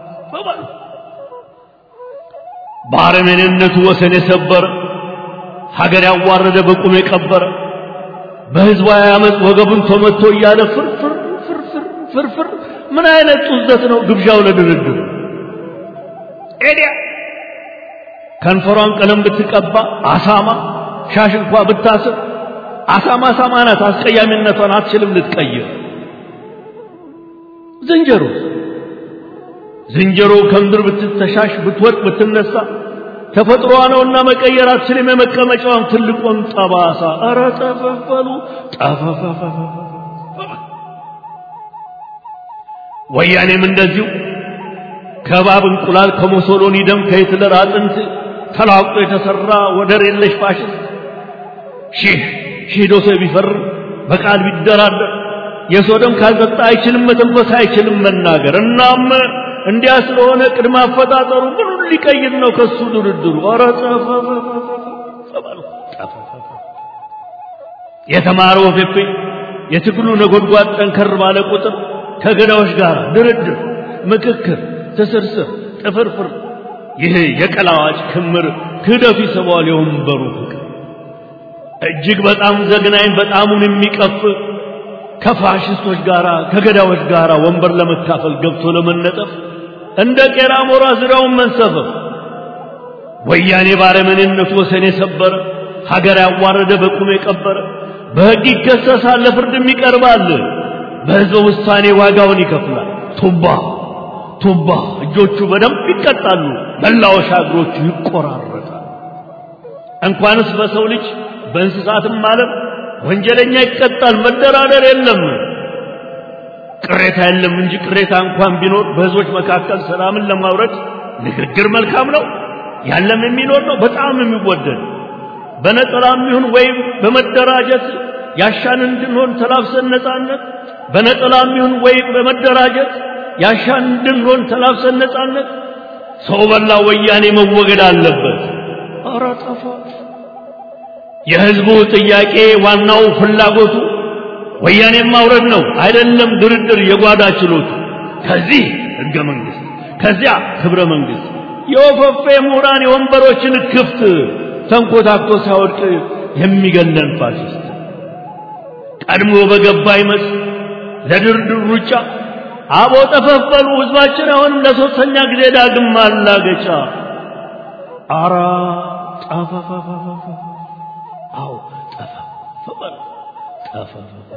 በአረመኔነቱ ወሰን የሰበረ ሀገር ያዋረደ በቁም የቀበረ በህዝባዊ አመፅ ወገቡን ተመቶ እያለ ፍርፍር ፍርፍር ፍርፍር ምን አይነት ጡዘት ነው ግብዣው ለድርድር ኤዲያ ከንፈሯን ቀለም ብትቀባ አሳማ ሻሽ እንኳ ብታስር አሳማ አሳማ ናት አስቀያሚነቷን አትችልም ልትቀይር ዝንጀሮ ዝንጀሮ ከምድር ብትተሻሽ ብትወጥ ብትነሳ ተፈጥሮዋ ነውና መቀየር አትችልም የመቀመጫዋን ትልቁን ጠባሳ ኧረ ጠፈፈሉ ጠፈፈፈፈ ወያኔም እንደዚሁ ከባብ እንቁላል ከሞሶሎኒ ደም ከሂትለር አጥንት ተላቅጦ የተሰራ ወደር የለሽ ፋሽስት ሺህ ሺህ ዶሴ ቢፈርም በቃል ቢደራደር የሰው ደም ካልጠጣ አይችልም መተንፈስ አይችልም መናገር እናም እንዲያ ስለሆነ ቅድመ አፈጣጠሩ ምኑን ሊቀይር ነው ከሱ ድርድሩ ኧረ የተማረው ፌፌ የትግሉ ነጎድጓድ ጠንከር ባለ ቁጥር ከገዳዎች ጋር ድርድር ምክክር ትስርስር ጥፍርፍር ይህ የቀላዋጭ ክምር ክህደቱ ይስበዋል የወንበሩ ፍቅር እጅግ በጣም ዘግናኝ በጣሙን የሚቀፍ ከፋሽስቶች ጋር ከገዳዮች ጋር ወንበር ለመካፈል ገብቶ ለመነጠፍ እንደ ቄራ ሞራ ዙሪያውን መንሰፈፍ ወያኔ ባረመኔነቱ ወሰን የሰበረ ሀገር ያዋረደ በቁም የቀበረ በሕግ ይከሰሳል፣ ለፍርድም ይቀርባል። በሕዝበ ውሳኔ ዋጋውን ይከፍላል። ቱባ ቱባ እጆቹ በደንብ ይቀጣሉ፣ መላወሻ እግሮቹ ይቆራረጣል። እንኳንስ በሰው ልጅ በእንስሳትም ዓለም ወንጀለኛ ይቀጣል። መደራደር የለም። ቅሬታ የለም እንጂ ቅሬታ እንኳን ቢኖር በሕዝቦች መካከል ሰላምን ለማውረድ ንግግር መልካም ነው። ያለም የሚኖር ነው፣ በጣም የሚወደድ በነጠላም ይሁን ወይም በመደራጀት ያሻን እንድንሆን ተላብሰን ነጻነት በነጠላም ይሁን ወይም በመደራጀት ያሻን እንድንሆን ተላብሰን ነጻነት ሰው በላ ወያኔ መወገድ አለበት። ኧረ ጠፋ። የሕዝቡ ጥያቄ ዋናው ፍላጎቱ ወያኔን ማውረድ ነው፣ አይደለም ድርድር የጓዳ ችሎቱ። ከዚህ ሕገ መንግሥት ከዚያ ክብረ መንግሥት የወፈፌ ምሁራን የወንበሮችን ክፍት ተንኮታኮ ሳይወድቅ የሚገለን ፋሽስት ቀድሞ በገባ ይመስል ለድርድር ሩጫ አቦ ጠፈፈሉ ሕዝባችን አሁንም ለሶስተኛ ጊዜ ዳግም ማላገጫ አራ ጠፈፈፈፈ አዎ ጠፈፈፈ ጠፈፈፈ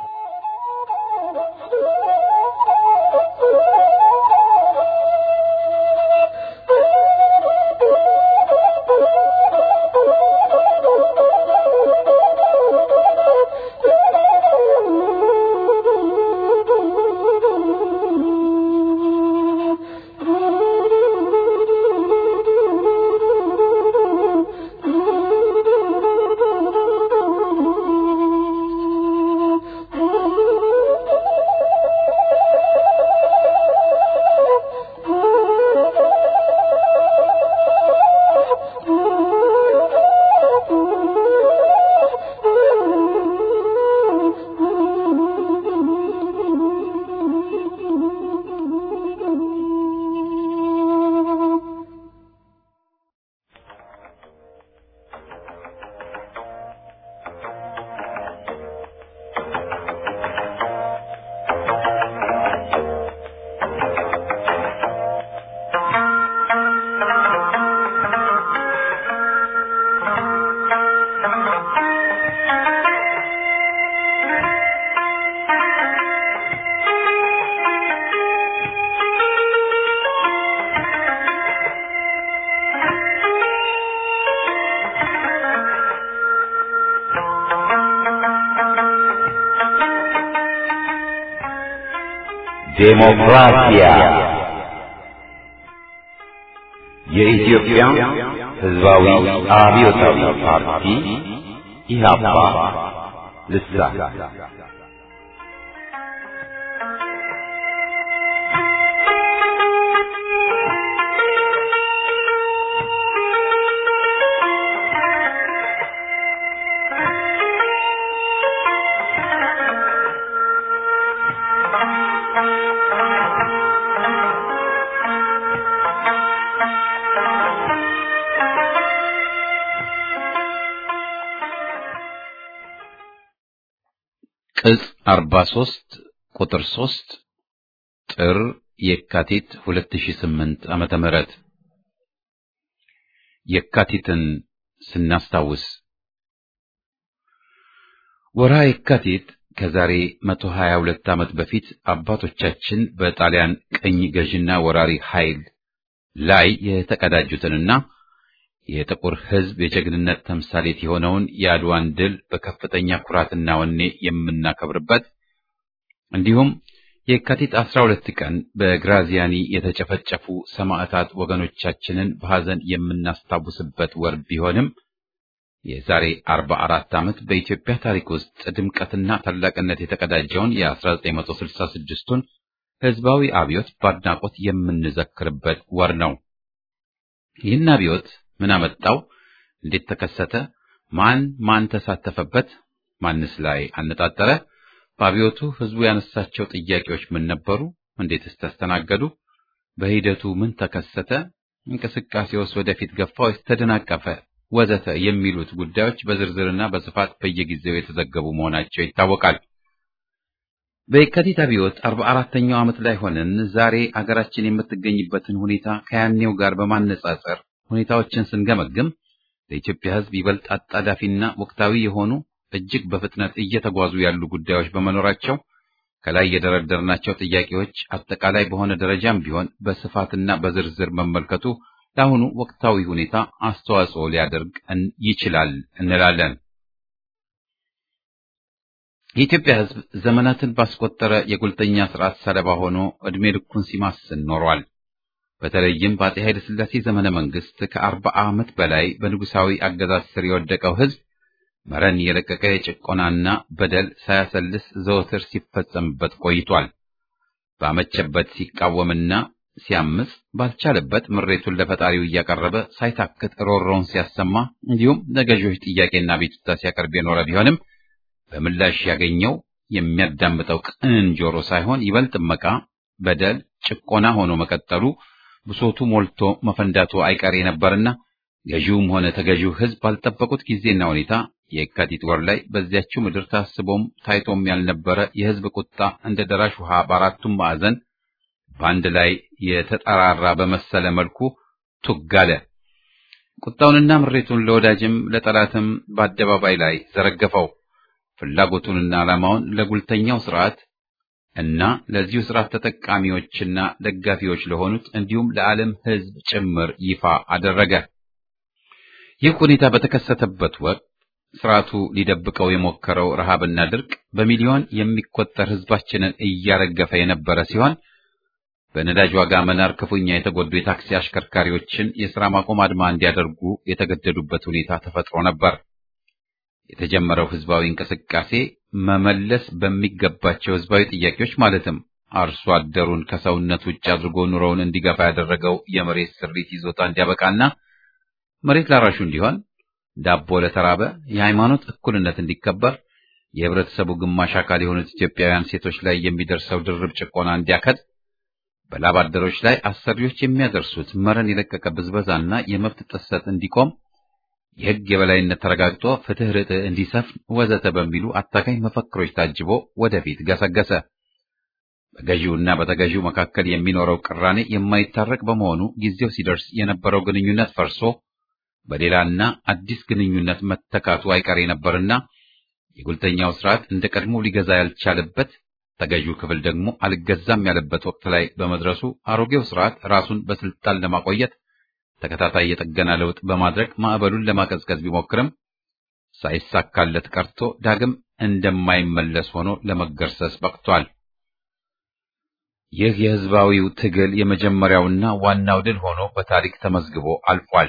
ዴሞክራሲያ የኢትዮጵያ ሕዝባዊ አብዮታዊ ፓርቲ ኢህአፓ ልሳን ቅጽ 43 ቁጥር 3 ጥር የካቲት 2008 ዓመተ ምህረት የካቲትን ስናስታውስ ወርሃ የካቲት ከዛሬ 122 ዓመት በፊት አባቶቻችን በጣሊያን ቅኝ ገዥና ወራሪ ኃይል ላይ የተቀዳጁትንና የጥቁር ሕዝብ የጀግንነት ተምሳሌት የሆነውን የአድዋን ድል በከፍተኛ ኩራትና ወኔ የምናከብርበት እንዲሁም የካቲት 12 ቀን በግራዚያኒ የተጨፈጨፉ ሰማዕታት ወገኖቻችንን በሐዘን የምናስታውስበት ወር ቢሆንም የዛሬ 44 ዓመት በኢትዮጵያ ታሪክ ውስጥ ድምቀትና ታላቅነት የተቀዳጀውን የ1966ቱን ሕዝባዊ አብዮት በአድናቆት የምንዘክርበት ወር ነው። ይህን አብዮት ምን አመጣው? እንዴት ተከሰተ? ማን ማን ተሳተፈበት? ማንስ ላይ አነጣጠረ? በአብዮቱ ህዝቡ ያነሳቸው ጥያቄዎች ምን ነበሩ? እንዴትስ ተስተናገዱ? በሂደቱ ምን ተከሰተ? እንቅስቃሴውስ ወደፊት ገፋ ወይስ ተደናቀፈ? ወዘተ የሚሉት ጉዳዮች በዝርዝርና በስፋት በየጊዜው የተዘገቡ መሆናቸው ይታወቃል። በየካቲት አብዮት አርባ አራተኛው ዓመት ላይ ሆነን ዛሬ አገራችን የምትገኝበትን ሁኔታ ከያኔው ጋር በማነጻጸር ሁኔታዎችን ስንገመግም ለኢትዮጵያ ሕዝብ ይበልጥ አጣዳፊና ወቅታዊ የሆኑ እጅግ በፍጥነት እየተጓዙ ያሉ ጉዳዮች በመኖራቸው ከላይ የደረደርናቸው ጥያቄዎች አጠቃላይ በሆነ ደረጃም ቢሆን በስፋትና በዝርዝር መመልከቱ ለአሁኑ ወቅታዊ ሁኔታ አስተዋጽኦ ሊያደርግ ይችላል እንላለን። የኢትዮጵያ ሕዝብ ዘመናትን ባስቆጠረ የጉልተኛ ስርዓት ሰለባ ሆኖ ዕድሜ ልኩን ሲማስን ኖሯል። በተለይም በአፄ ኃይለ ሥላሴ ዘመነ መንግስት ከአርባ ዓመት በላይ በንጉሳዊ አገዛዝ ስር የወደቀው ሕዝብ መረን የለቀቀ የጭቆናና በደል ሳያሰልስ ዘወትር ሲፈጸምበት ቆይቷል። ባመቸበት ሲቃወምና ሲያምጽ፣ ባልቻለበት ምሬቱን ለፈጣሪው እያቀረበ ሳይታክት ሮሮውን ሲያሰማ እንዲሁም ለገዢዎች ጥያቄና ቤቱታ ሲያቀርብ የኖረ ቢሆንም በምላሽ ያገኘው የሚያዳምጠው ቅን ጆሮ ሳይሆን ይበልጥ መቃ፣ በደል፣ ጭቆና ሆኖ መቀጠሉ ብሶቱ ሞልቶ መፈንዳቱ አይቀሬ ነበርና ገዢውም ሆነ ተገዢው ሕዝብ ባልጠበቁት ጊዜና ሁኔታ የካቲት ወር ላይ በዚያችው ምድር ታስቦም ታይቶም ያልነበረ የሕዝብ ቁጣ እንደ ደራሽ ውሃ በአራቱም ማዕዘን በአንድ ላይ የተጠራራ በመሰለ መልኩ ቱግ አለ። ቁጣውንና ምሬቱን ለወዳጅም ለጠላትም በአደባባይ ላይ ዘረገፈው። ፍላጎቱንና ዓላማውን ለጉልተኛው ስርዓት እና ለዚሁ ስርዓት ተጠቃሚዎችና ደጋፊዎች ለሆኑት እንዲሁም ለዓለም ሕዝብ ጭምር ይፋ አደረገ። ይህ ሁኔታ በተከሰተበት ወቅት ስርዓቱ ሊደብቀው የሞከረው ረሃብና ድርቅ በሚሊዮን የሚቆጠር ሕዝባችንን እያረገፈ የነበረ ሲሆን በነዳጅ ዋጋ መናር ክፉኛ የተጎዱ የታክሲ አሽከርካሪዎችን የሥራ ማቆም አድማ እንዲያደርጉ የተገደዱበት ሁኔታ ተፈጥሮ ነበር። የተጀመረው ሕዝባዊ እንቅስቃሴ መመለስ በሚገባቸው ሕዝባዊ ጥያቄዎች ማለትም አርሶ አደሩን ከሰውነት ውጭ አድርጎ ኑሮውን እንዲገፋ ያደረገው የመሬት ስሪት ይዞታ እንዲያበቃና መሬት ላራሹ እንዲሆን፣ ዳቦ ለተራበ፣ የሃይማኖት እኩልነት እንዲከበር፣ የህብረተሰቡ ግማሽ አካል የሆኑት ኢትዮጵያውያን ሴቶች ላይ የሚደርሰው ድርብ ጭቆና እንዲያከድ፣ በላብ አደሮች ላይ አሰሪዎች የሚያደርሱት መረን የለቀቀ ብዝበዛና የመብት ጥሰት እንዲቆም የሕግ የበላይነት ተረጋግጦ ፍትህ ርትዕ እንዲሰፍን ወዘተ በሚሉ አታካኝ መፈክሮች ታጅቦ ወደፊት ገሰገሰ። በገዢውና በተገዢው መካከል የሚኖረው ቅራኔ የማይታረቅ በመሆኑ ጊዜው ሲደርስ የነበረው ግንኙነት ፈርሶ በሌላና አዲስ ግንኙነት መተካቱ አይቀሬ ነበርና የጉልተኛው ስርዓት እንደ ቀድሞ ሊገዛ ያልቻለበት ተገዢው ክፍል ደግሞ አልገዛም ያለበት ወቅት ላይ በመድረሱ አሮጌው ስርዓት ራሱን በስልጣን ለማቆየት ተከታታይ የጥገና ለውጥ በማድረግ ማዕበሉን ለማቀዝቀዝ ቢሞክርም ሳይሳካለት ቀርቶ ዳግም እንደማይመለስ ሆኖ ለመገርሰስ በቅቷል። ይህ የህዝባዊው ትግል የመጀመሪያውና ዋናው ድል ሆኖ በታሪክ ተመዝግቦ አልፏል።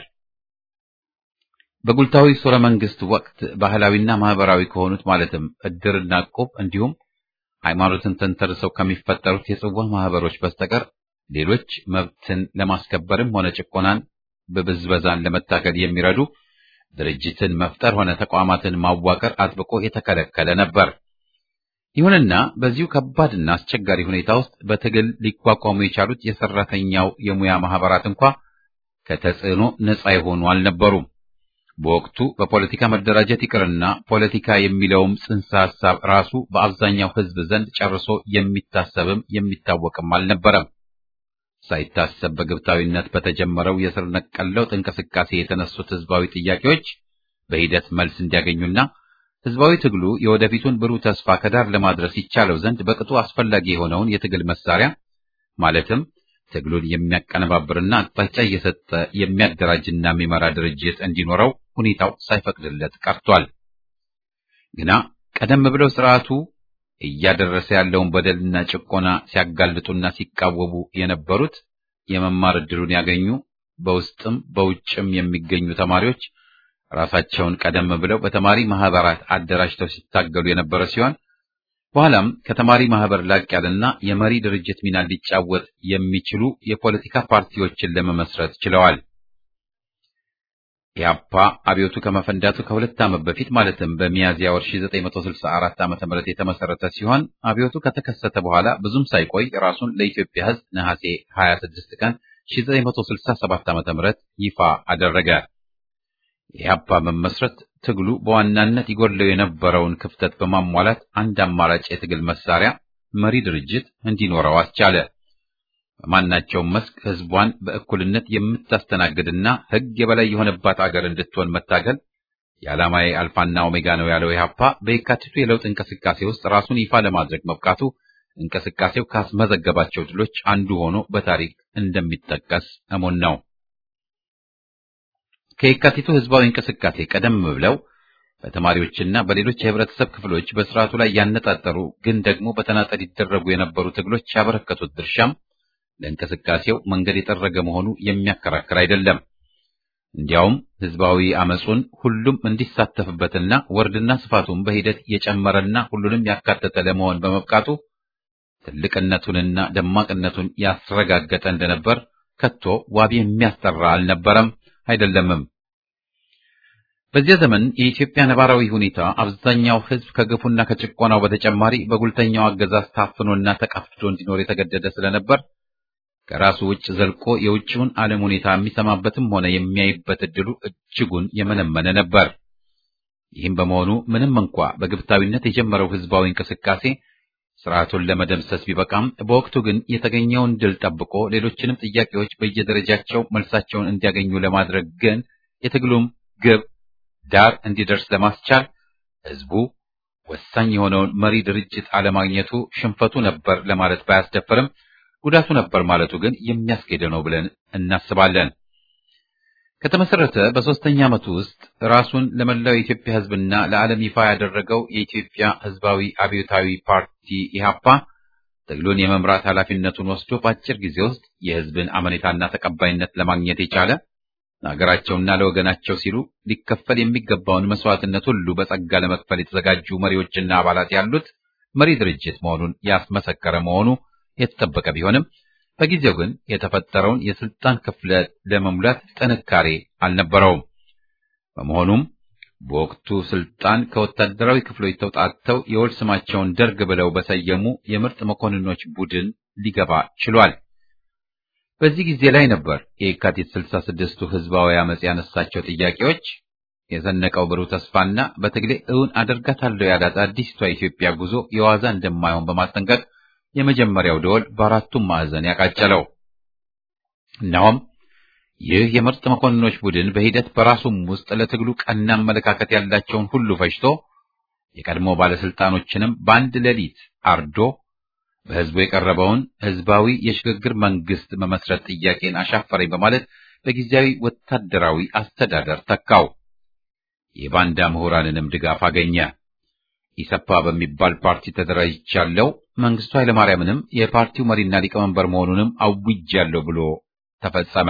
በጉልታዊ ሥርወ መንግስት ወቅት ባህላዊና ማህበራዊ ከሆኑት ማለትም እድርና ዕቁብ እንዲሁም ሃይማኖትን ተንተርሰው ከሚፈጠሩት የጽዋ ማህበሮች በስተቀር ሌሎች መብትን ለማስከበርም ሆነ ጭቆናን በብዝበዛን ለመታገል የሚረዱ ድርጅትን መፍጠር ሆነ ተቋማትን ማዋቀር አጥብቆ የተከለከለ ነበር። ይሁንና በዚሁ ከባድና አስቸጋሪ ሁኔታ ውስጥ በትግል ሊቋቋሙ የቻሉት የሰራተኛው የሙያ ማህበራት እንኳ ከተጽዕኖ ነፃ የሆኑ አልነበሩም። በወቅቱ በፖለቲካ መደራጀት ይቅርና ፖለቲካ የሚለውም ጽንሰ ሐሳብ ራሱ በአብዛኛው ሕዝብ ዘንድ ጨርሶ የሚታሰብም የሚታወቅም አልነበረም። ሳይታሰብ በግብታዊነት በተጀመረው የስር ነቀል ለውጥ እንቅስቃሴ የተነሱት ሕዝባዊ ጥያቄዎች በሂደት መልስ እንዲያገኙና ሕዝባዊ ትግሉ የወደፊቱን ብሩህ ተስፋ ከዳር ለማድረስ ይቻለው ዘንድ በቅጡ አስፈላጊ የሆነውን የትግል መሳሪያ ማለትም ትግሉን የሚያቀነባብርና አቅጣጫ እየሰጠ የሚያደራጅና የሚመራ ድርጅት እንዲኖረው ሁኔታው ሳይፈቅድለት ቀርቷል። ግና ቀደም ብለው ስርዓቱ እያደረሰ ያለውን በደልና ጭቆና ሲያጋልጡና ሲቃወሙ የነበሩት የመማር ዕድሉን ያገኙ በውስጥም በውጭም የሚገኙ ተማሪዎች ራሳቸውን ቀደም ብለው በተማሪ ማህበራት አደራጅተው ሲታገሉ የነበረ ሲሆን በኋላም ከተማሪ ማህበር ላቅ ያለና የመሪ ድርጅት ሚና ሊጫወት የሚችሉ የፖለቲካ ፓርቲዎችን ለመመስረት ችለዋል። ኢህአፓ አብዮቱ ከመፈንዳቱ ከሁለት ዓመት በፊት ማለትም በሚያዝያ ወር 1964 ዓ.ም የተመሰረተ ሲሆን አብዮቱ ከተከሰተ በኋላ ብዙም ሳይቆይ ራሱን ለኢትዮጵያ ሕዝብ ነሐሴ 26 ቀን 1967 ዓ.ም ይፋ አደረገ። የኢህአፓ መመስረት ትግሉ በዋናነት ይጎድለው የነበረውን ክፍተት በማሟላት አንድ አማራጭ የትግል መሳሪያ መሪ ድርጅት እንዲኖረው አስቻለ። በማናቸውም መስክ ህዝቧን በእኩልነት የምታስተናግድና ህግ የበላይ የሆነባት አገር እንድትሆን መታገል የዓላማዬ አልፋና ኦሜጋ ነው ያለው ኢህአፓ በየካቲቱ የለውጥ እንቅስቃሴ ውስጥ ራሱን ይፋ ለማድረግ መብቃቱ እንቅስቃሴው ካስመዘገባቸው ድሎች አንዱ ሆኖ በታሪክ እንደሚጠቀስ እሙን ነው። ከየካቲቱ ህዝባዊ እንቅስቃሴ ቀደም ብለው በተማሪዎችና በሌሎች የህብረተሰብ ክፍሎች በስርዓቱ ላይ ያነጣጠሩ ግን ደግሞ በተናጠል ይደረጉ የነበሩ ትግሎች ያበረከቱት ድርሻም ለእንቅስቃሴው መንገድ የጠረገ መሆኑ የሚያከራክር አይደለም። እንዲያውም ህዝባዊ አመጹን ሁሉም እንዲሳተፍበትና ወርድና ስፋቱን በሂደት የጨመረና ሁሉንም ያካተተ ለመሆን በመብቃቱ ትልቅነቱንና ደማቅነቱን ያስረጋገጠ እንደነበር ከቶ ዋቢ የሚያስጠራ አልነበረም አይደለምም። በዚያ ዘመን የኢትዮጵያ ነባራዊ ሁኔታ አብዛኛው ህዝብ ከግፉና ከጭቆናው በተጨማሪ በጉልተኛው አገዛዝ ታፍኖና ተቀፍዶ እንዲኖር የተገደደ ስለነበር ከራሱ ውጭ ዘልቆ የውጭውን ዓለም ሁኔታ የሚሰማበትም ሆነ የሚያይበት እድሉ እጅጉን የመነመነ ነበር። ይህም በመሆኑ ምንም እንኳ በግብታዊነት የጀመረው ህዝባዊ እንቅስቃሴ ስርዓቱን ለመደምሰስ ቢበቃም በወቅቱ ግን የተገኘውን ድል ጠብቆ ሌሎችንም ጥያቄዎች በየደረጃቸው መልሳቸውን እንዲያገኙ ለማድረግ ግን የትግሉም ግብ ዳር እንዲደርስ ለማስቻል ህዝቡ ወሳኝ የሆነውን መሪ ድርጅት አለማግኘቱ ሽንፈቱ ነበር ለማለት ባያስደፍርም ጉዳቱ ነበር ማለቱ ግን የሚያስኬደ ነው ብለን እናስባለን። ከተመሰረተ በሶስተኛ ዓመቱ ውስጥ ራሱን ለመላው የኢትዮጵያ ህዝብና ለዓለም ይፋ ያደረገው የኢትዮጵያ ህዝባዊ አብዮታዊ ፓርቲ ኢህአፓ ትግሉን የመምራት ኃላፊነቱን ወስዶ በአጭር ጊዜ ውስጥ የህዝብን አመኔታና ተቀባይነት ለማግኘት የቻለ ለሀገራቸውና ለወገናቸው ሲሉ ሊከፈል የሚገባውን መስዋዕትነት ሁሉ በጸጋ ለመክፈል የተዘጋጁ መሪዎችና አባላት ያሉት መሪ ድርጅት መሆኑን ያስመሰከረ መሆኑ የተጠበቀ ቢሆንም በጊዜው ግን የተፈጠረውን የስልጣን ክፍለት ለመሙላት ጥንካሬ አልነበረውም። በመሆኑም በወቅቱ ስልጣን ከወታደራዊ ክፍሎች ተውጣጥተው የወል ስማቸውን ደርግ ብለው በሰየሙ የምርጥ መኮንኖች ቡድን ሊገባ ችሏል። በዚህ ጊዜ ላይ ነበር የካቲት 66ቱ ህዝባዊ አመጽ ያነሳቸው ጥያቄዎች የዘነቀው ብሩህ ተስፋና በትግሌ እውን አደርጋታለሁ ያላት አዲስቷ ኢትዮጵያ ጉዞ የዋዛ እንደማይሆን በማስጠንቀቅ የመጀመሪያው ደወል በአራቱም ማዕዘን ያቃጨለው። እናም ይህ የምርጥ መኮንኖች ቡድን በሂደት በራሱም ውስጥ ለትግሉ ቀና አመለካከት ያላቸውን ሁሉ ፈጅቶ የቀድሞ ባለስልጣኖችንም በአንድ ሌሊት አርዶ በህዝቡ የቀረበውን ህዝባዊ የሽግግር መንግስት መመስረት ጥያቄን አሻፈረኝ በማለት በጊዜያዊ ወታደራዊ አስተዳደር ተካው። የባንዳ ምሁራንንም ድጋፍ አገኘ። ኢሰፓ በሚባል ፓርቲ ተደራጅቻለሁ፣ መንግስቱ ኃይለማርያምንም የፓርቲው መሪና ሊቀመንበር መሆኑንም አውጃለሁ ብሎ ተፈጸመ።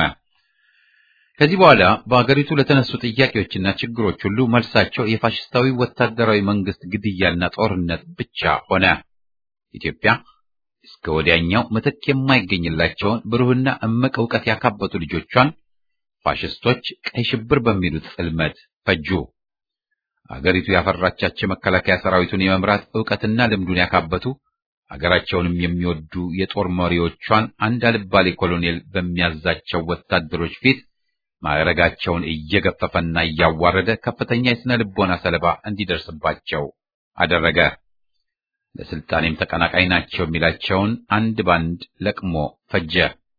ከዚህ በኋላ በአገሪቱ ለተነሱ ጥያቄዎችና ችግሮች ሁሉ መልሳቸው የፋሽስታዊ ወታደራዊ መንግስት ግድያና ጦርነት ብቻ ሆነ። ኢትዮጵያ እስከ ወዲያኛው ምትክ የማይገኝላቸውን ብሩህና እምቅ ዕውቀት ያካበቱ ልጆቿን ፋሽስቶች ቀይ ሽብር በሚሉት ጽልመት ፈጁ። አገሪቱ ያፈራቻቸው መከላከያ ሰራዊቱን የመምራት ዕውቀትና ልምዱን ያካበቱ አገራቸውንም የሚወዱ የጦር መሪዎቿን አንድ አልባሌ ኮሎኔል በሚያዛቸው ወታደሮች ፊት ማዕረጋቸውን እየገፈፈና እያዋረደ ከፍተኛ የስነ ልቦና ሰለባ እንዲደርስባቸው አደረገ። ለስልጣኔም ተቀናቃኝ ናቸው የሚላቸውን አንድ ባንድ ለቅሞ ፈጀ።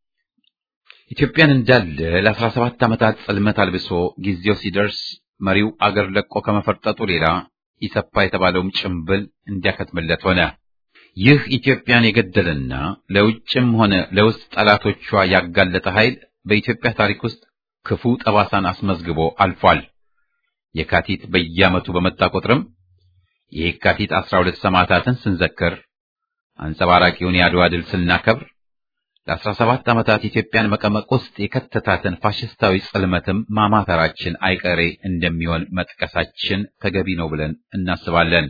ኢትዮጵያን እንዳለ ለአስራ ሰባት ዓመታት ጽልመት አልብሶ ጊዜው ሲደርስ መሪው አገር ለቆ ከመፈርጠጡ ሌላ ኢሰፓ የተባለውም ጭምብል እንዲያከትምለት ሆነ። ይህ ኢትዮጵያን የገደለና ለውጭም ሆነ ለውስጥ ጠላቶቿ ያጋለጠ ኃይል በኢትዮጵያ ታሪክ ውስጥ ክፉ ጠባሳን አስመዝግቦ አልፏል። የካቲት በየዓመቱ በመጣ ቁጥርም የካቲት አስራ ሁለት ሰማዕታትን ስንዘክር፣ አንጸባራቂውን የአድዋ ድል ስናከብር ለአስራ ሰባት ዓመታት ኢትዮጵያን መቀመቅ ውስጥ የከተታትን ፋሽስታዊ ጽልመትም ማማተራችን አይቀሬ እንደሚሆን መጥቀሳችን ተገቢ ነው ብለን እናስባለን።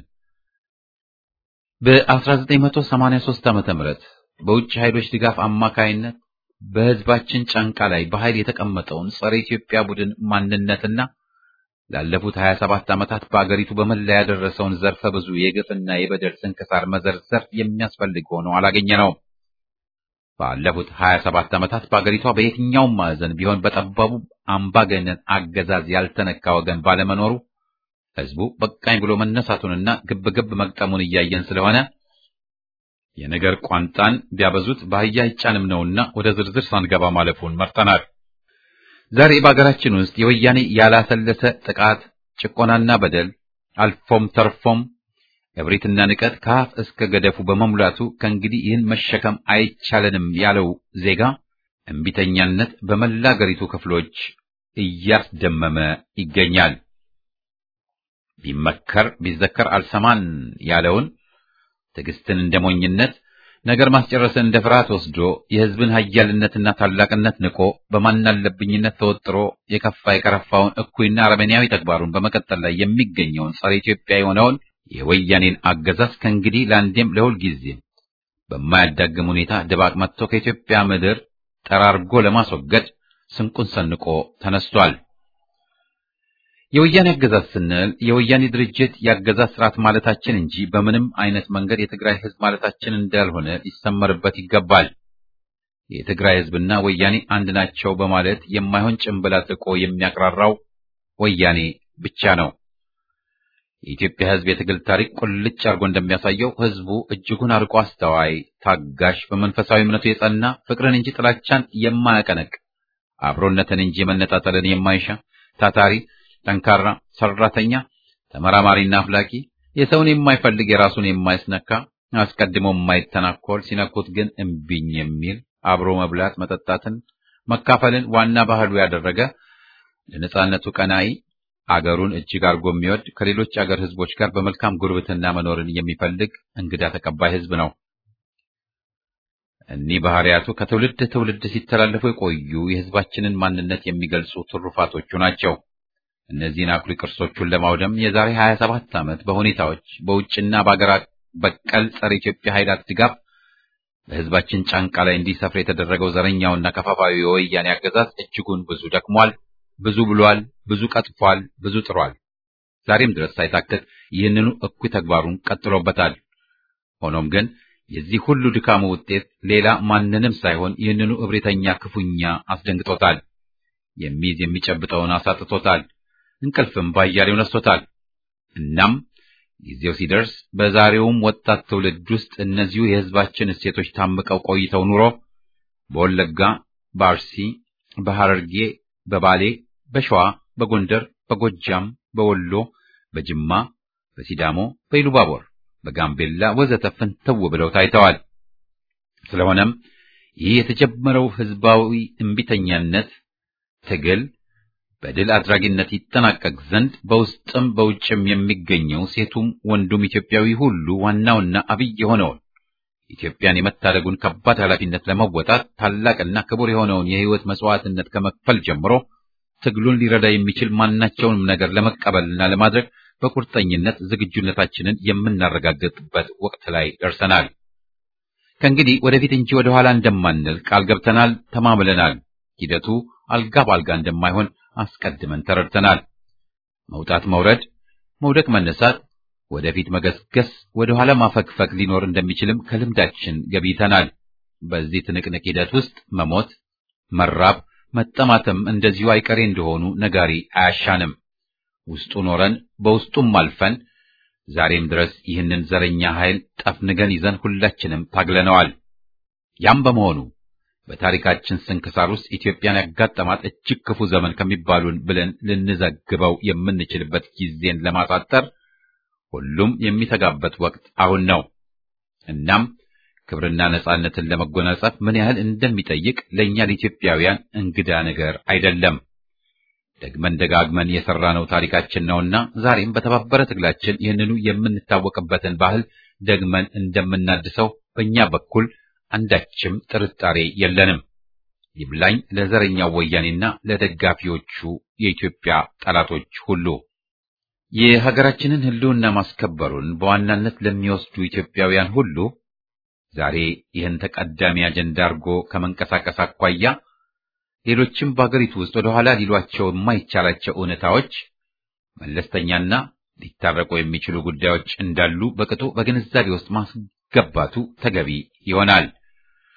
በ1983 ዓመተ ምህረት በውጭ ኃይሎች ድጋፍ አማካይነት በሕዝባችን ጫንቃ ላይ በኃይል የተቀመጠውን ጸረ ኢትዮጵያ ቡድን ማንነትና ላለፉት 27 ዓመታት በአገሪቱ በመላ ያደረሰውን ዘርፈ ብዙ የግፍና የበደል ስንክሳር መዘርዘር የሚያስፈልግ ሆኖ አላገኘነውም። ባለፉት 27 ዓመታት በአገሪቷ በየትኛውም ማዕዘን ቢሆን በጠባቡ አምባገነን አገዛዝ ያልተነካ ወገን ባለመኖሩ ህዝቡ በቃኝ ብሎ መነሳቱንና ግብግብ መግጠሙን እያየን ስለሆነ የነገር ቋንጣን ቢያበዙት በአህያ አይጫንም ነውና ወደ ዝርዝር ሳንገባ ማለፉን መርጠናል። ዛሬ በአገራችን ውስጥ የወያኔ ያላሰለሰ ጥቃት፣ ጭቆናና በደል አልፎም ተርፎም እብሪትና ንቀት ከአፍ እስከ ገደፉ በመሙላቱ ከእንግዲህ ይህን መሸከም አይቻለንም ያለው ዜጋ እምቢተኛነት በመላ አገሪቱ ክፍሎች እያስደመመ ይገኛል። ቢመከር ቢዘከር አልሰማን ያለውን ትዕግስትን እንደ ሞኝነት ነገር ማስጨረስን እንደ ፍርሃት ወስዶ የህዝብን ኃያልነትና ታላቅነት ንቆ በማናለብኝነት ተወጥሮ የከፋ የከረፋውን እኩይና አረመኔያዊ ተግባሩን በመቀጠል ላይ የሚገኘውን ጸረ ኢትዮጵያ የሆነውን የወያኔን አገዛዝ ከእንግዲህ ለአንዴም ለሁል ጊዜም በማያዳግም ሁኔታ ድባቅ መጥቶ ከኢትዮጵያ ምድር ጠራርጎ ለማስወገድ ስንቁን ሰንቆ ተነስቷል። የወያኔ አገዛዝ ስንል የወያኔ ድርጅት የአገዛዝ ስርዓት ማለታችን እንጂ በምንም አይነት መንገድ የትግራይ ህዝብ ማለታችን እንዳልሆነ ሊሰመርበት ይገባል። የትግራይ ህዝብና ወያኔ አንድ ናቸው በማለት የማይሆን ጭንብል አጥልቆ የሚያቅራራው ወያኔ ብቻ ነው። የኢትዮጵያ ህዝብ የትግል ታሪክ ቁልጭ አድርጎ እንደሚያሳየው ህዝቡ እጅጉን አርቆ አስተዋይ፣ ታጋሽ፣ በመንፈሳዊ እምነቱ የጸና ፍቅርን እንጂ ጥላቻን የማያቀነቅ አብሮነትን እንጂ መነጣጠልን የማይሻ ታታሪ ጠንካራ ሰራተኛ፣ ተመራማሪና አፍላቂ፣ የሰውን የማይፈልግ የራሱን የማይስነካ አስቀድሞ የማይተናኮል ሲነኩት ግን እምቢኝ የሚል አብሮ መብላት መጠጣትን መካፈልን ዋና ባህሉ ያደረገ ለነጻነቱ ቀናኢ አገሩን እጅግ አድርጎ የሚወድ ከሌሎች አገር ህዝቦች ጋር በመልካም ጉርብትና መኖርን የሚፈልግ እንግዳ ተቀባይ ህዝብ ነው። እኒህ ባህሪያቱ ከትውልድ ትውልድ ሲተላለፉ የቆዩ የህዝባችንን ማንነት የሚገልጹ ትሩፋቶቹ ናቸው። እነዚህን አኩሪ ቅርሶቹን ለማውደም የዛሬ 27 ዓመት በሁኔታዎች በውጭና በአገር በቀል ጸረ ኢትዮጵያ ኃይላት ድጋፍ በህዝባችን ጫንቃ ላይ እንዲሰፍር የተደረገው ዘረኛውና ከፋፋዩ የወያኔ አገዛዝ እጅጉን ብዙ ደክሟል፣ ብዙ ብሏል፣ ብዙ ቀጥፏል፣ ብዙ ጥሯል። ዛሬም ድረስ ሳይታክት ይህንኑ እኩይ ተግባሩን ቀጥሎበታል። ሆኖም ግን የዚህ ሁሉ ድካሙ ውጤት ሌላ ማንንም ሳይሆን ይህንኑ እብሪተኛ ክፉኛ አስደንግጦታል። የሚይዝ የሚጨብጠውን አሳጥቶታል። እንቅልፍም ባያሌው ነስቶታል። እናም ጊዜው ሲደርስ በዛሬውም ወጣት ትውልድ ውስጥ እነዚሁ የህዝባችን እሴቶች ታምቀው ቆይተው ኑሮ በወለጋ፣ በአርሲ፣ በሐረርጌ፣ በባሌ፣ በሸዋ፣ በጎንደር፣ በጎጃም፣ በወሎ፣ በጅማ፣ በሲዳሞ፣ በኢሉባቦር፣ በጋምቤላ ወዘተ ፍንትው ብለው ታይተዋል። ስለሆነም ይህ የተጀመረው ህዝባዊ እምቢተኛነት ትግል በድል አድራጊነት ይጠናቀቅ ዘንድ በውስጥም በውጭም የሚገኘው ሴቱም ወንዱም ኢትዮጵያዊ ሁሉ ዋናውና አብይ የሆነውን ኢትዮጵያን የመታደጉን ከባድ ኃላፊነት ለመወጣት ታላቅና ክቡር የሆነውን የህይወት መስዋዕትነት ከመክፈል ጀምሮ ትግሉን ሊረዳ የሚችል ማናቸውንም ነገር ለመቀበልና ለማድረግ በቁርጠኝነት ዝግጁነታችንን የምናረጋግጥበት ወቅት ላይ ደርሰናል። ከእንግዲህ ወደፊት እንጂ ወደ ኋላ እንደማንል ቃል ገብተናል፣ ተማምለናል። ሂደቱ አልጋ ባልጋ እንደማይሆን አስቀድመን ተረድተናል። መውጣት መውረድ፣ መውደቅ መነሳት፣ ወደፊት መገስገስ፣ ወደ ኋላ ማፈግፈግ ሊኖር እንደሚችልም ከልምዳችን ገብይተናል። በዚህ ትንቅንቅ ሂደት ውስጥ መሞት፣ መራብ፣ መጠማትም እንደዚሁ አይቀሬ እንደሆኑ ነጋሪ አያሻንም። ውስጡ ኖረን በውስጡም አልፈን ዛሬም ድረስ ይህንን ዘረኛ ኃይል ጠፍንገን ይዘን ሁላችንም ታግለነዋል። ያም በመሆኑ በታሪካችን ስንክሳር ውስጥ ኢትዮጵያን ያጋጠማት እጅግ ክፉ ዘመን ከሚባሉን ብለን ልንዘግበው የምንችልበት ጊዜን ለማሳጠር ሁሉም የሚተጋበት ወቅት አሁን ነው። እናም ክብርና ነጻነትን ለመጎናጸፍ ምን ያህል እንደሚጠይቅ ለእኛ ለኢትዮጵያውያን እንግዳ ነገር አይደለም። ደግመን ደጋግመን የሰራነው ታሪካችን ነውና ዛሬም በተባበረ ትግላችን ይህንኑ የምንታወቅበትን ባህል ደግመን እንደምናድሰው በእኛ በኩል አንዳችም ጥርጣሬ የለንም። ይብላኝ ለዘረኛው ወያኔና ለደጋፊዎቹ የኢትዮጵያ ጠላቶች ሁሉ። የሀገራችንን ሕልውና ማስከበሩን በዋናነት ለሚወስዱ ኢትዮጵያውያን ሁሉ ዛሬ ይህን ተቀዳሚ አጀንዳ አድርጎ ከመንቀሳቀስ አኳያ ሌሎችም በአገሪቱ ውስጥ ወደ ኋላ ሊሏቸው የማይቻላቸው እውነታዎች፣ መለስተኛና ሊታረቁ የሚችሉ ጉዳዮች እንዳሉ በቅጡ በግንዛቤ ውስጥ ማስገባቱ ተገቢ ይሆናል።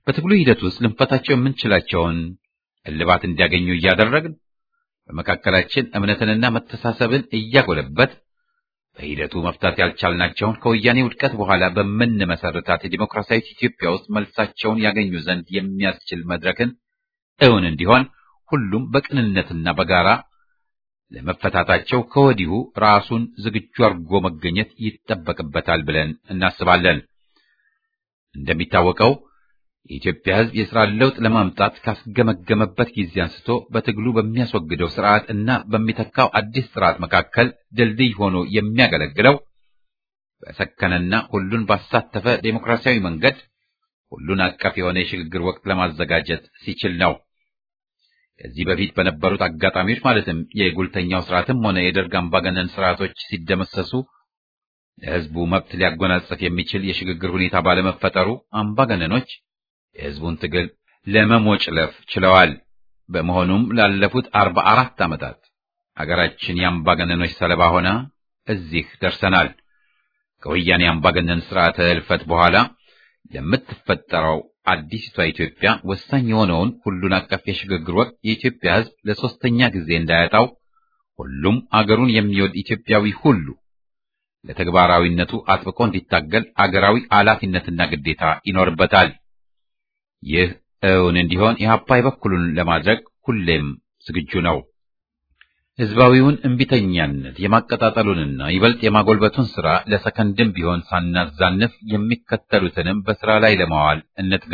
በትግሉ ሂደት ውስጥ ልንፈታቸው የምንችላቸውን እልባት እንዲያገኙ እያደረግን በመካከላችን እምነትንና መተሳሰብን እያጎለበት በሂደቱ መፍታት ያልቻልናቸውን ከወያኔ ውድቀት በኋላ በምንመሰርታት የዲሞክራሲያዊት ኢትዮጵያ ውስጥ መልሳቸውን ያገኙ ዘንድ የሚያስችል መድረክን እውን እንዲሆን ሁሉም በቅንነትና በጋራ ለመፈታታቸው ከወዲሁ ራሱን ዝግጁ አድርጎ መገኘት ይጠበቅበታል ብለን እናስባለን። እንደሚታወቀው የኢትዮጵያ ሕዝብ የሥራ ለውጥ ለማምጣት ካስገመገመበት ጊዜ አንስቶ በትግሉ በሚያስወግደው ስርዓት እና በሚተካው አዲስ ስርዓት መካከል ድልድይ ሆኖ የሚያገለግለው በሰከነና ሁሉን ባሳተፈ ዴሞክራሲያዊ መንገድ ሁሉን አቀፍ የሆነ የሽግግር ወቅት ለማዘጋጀት ሲችል ነው። ከዚህ በፊት በነበሩት አጋጣሚዎች ማለትም የጉልተኛው ስርዓትም ሆነ የደርግ አምባገነን ስርዓቶች ሲደመሰሱ ለሕዝቡ መብት ሊያጎናጽፍ የሚችል የሽግግር ሁኔታ ባለመፈጠሩ አምባገነኖች የሕዝቡን ትግል ለመሞጭለፍ ችለዋል። በመሆኑም ላለፉት አርባ አራት ዓመታት አገራችን የአምባገነኖች ሰለባ ሆና እዚህ ደርሰናል። ከወያኔ አምባገነን ስርዓተ እልፈት በኋላ ለምትፈጠረው አዲሲቷ ኢትዮጵያ ወሳኝ የሆነውን ሁሉን አቀፍ የሽግግር ወቅት የኢትዮጵያ ሕዝብ ለሶስተኛ ጊዜ እንዳያጣው ሁሉም አገሩን የሚወድ ኢትዮጵያዊ ሁሉ ለተግባራዊነቱ አጥብቆ እንዲታገል አገራዊ ኃላፊነትና ግዴታ ይኖርበታል። ይህ እውን እንዲሆን ኢህአፓ የበኩሉን ለማድረግ ሁሌም ዝግጁ ነው። ህዝባዊውን እምቢተኛነት የማቀጣጠሉንና ይበልጥ የማጎልበቱን ሥራ ለሰከንድም ቢሆን ሳናዛንፍ የሚከተሉትንም በሥራ ላይ ለማዋል እንትጋ።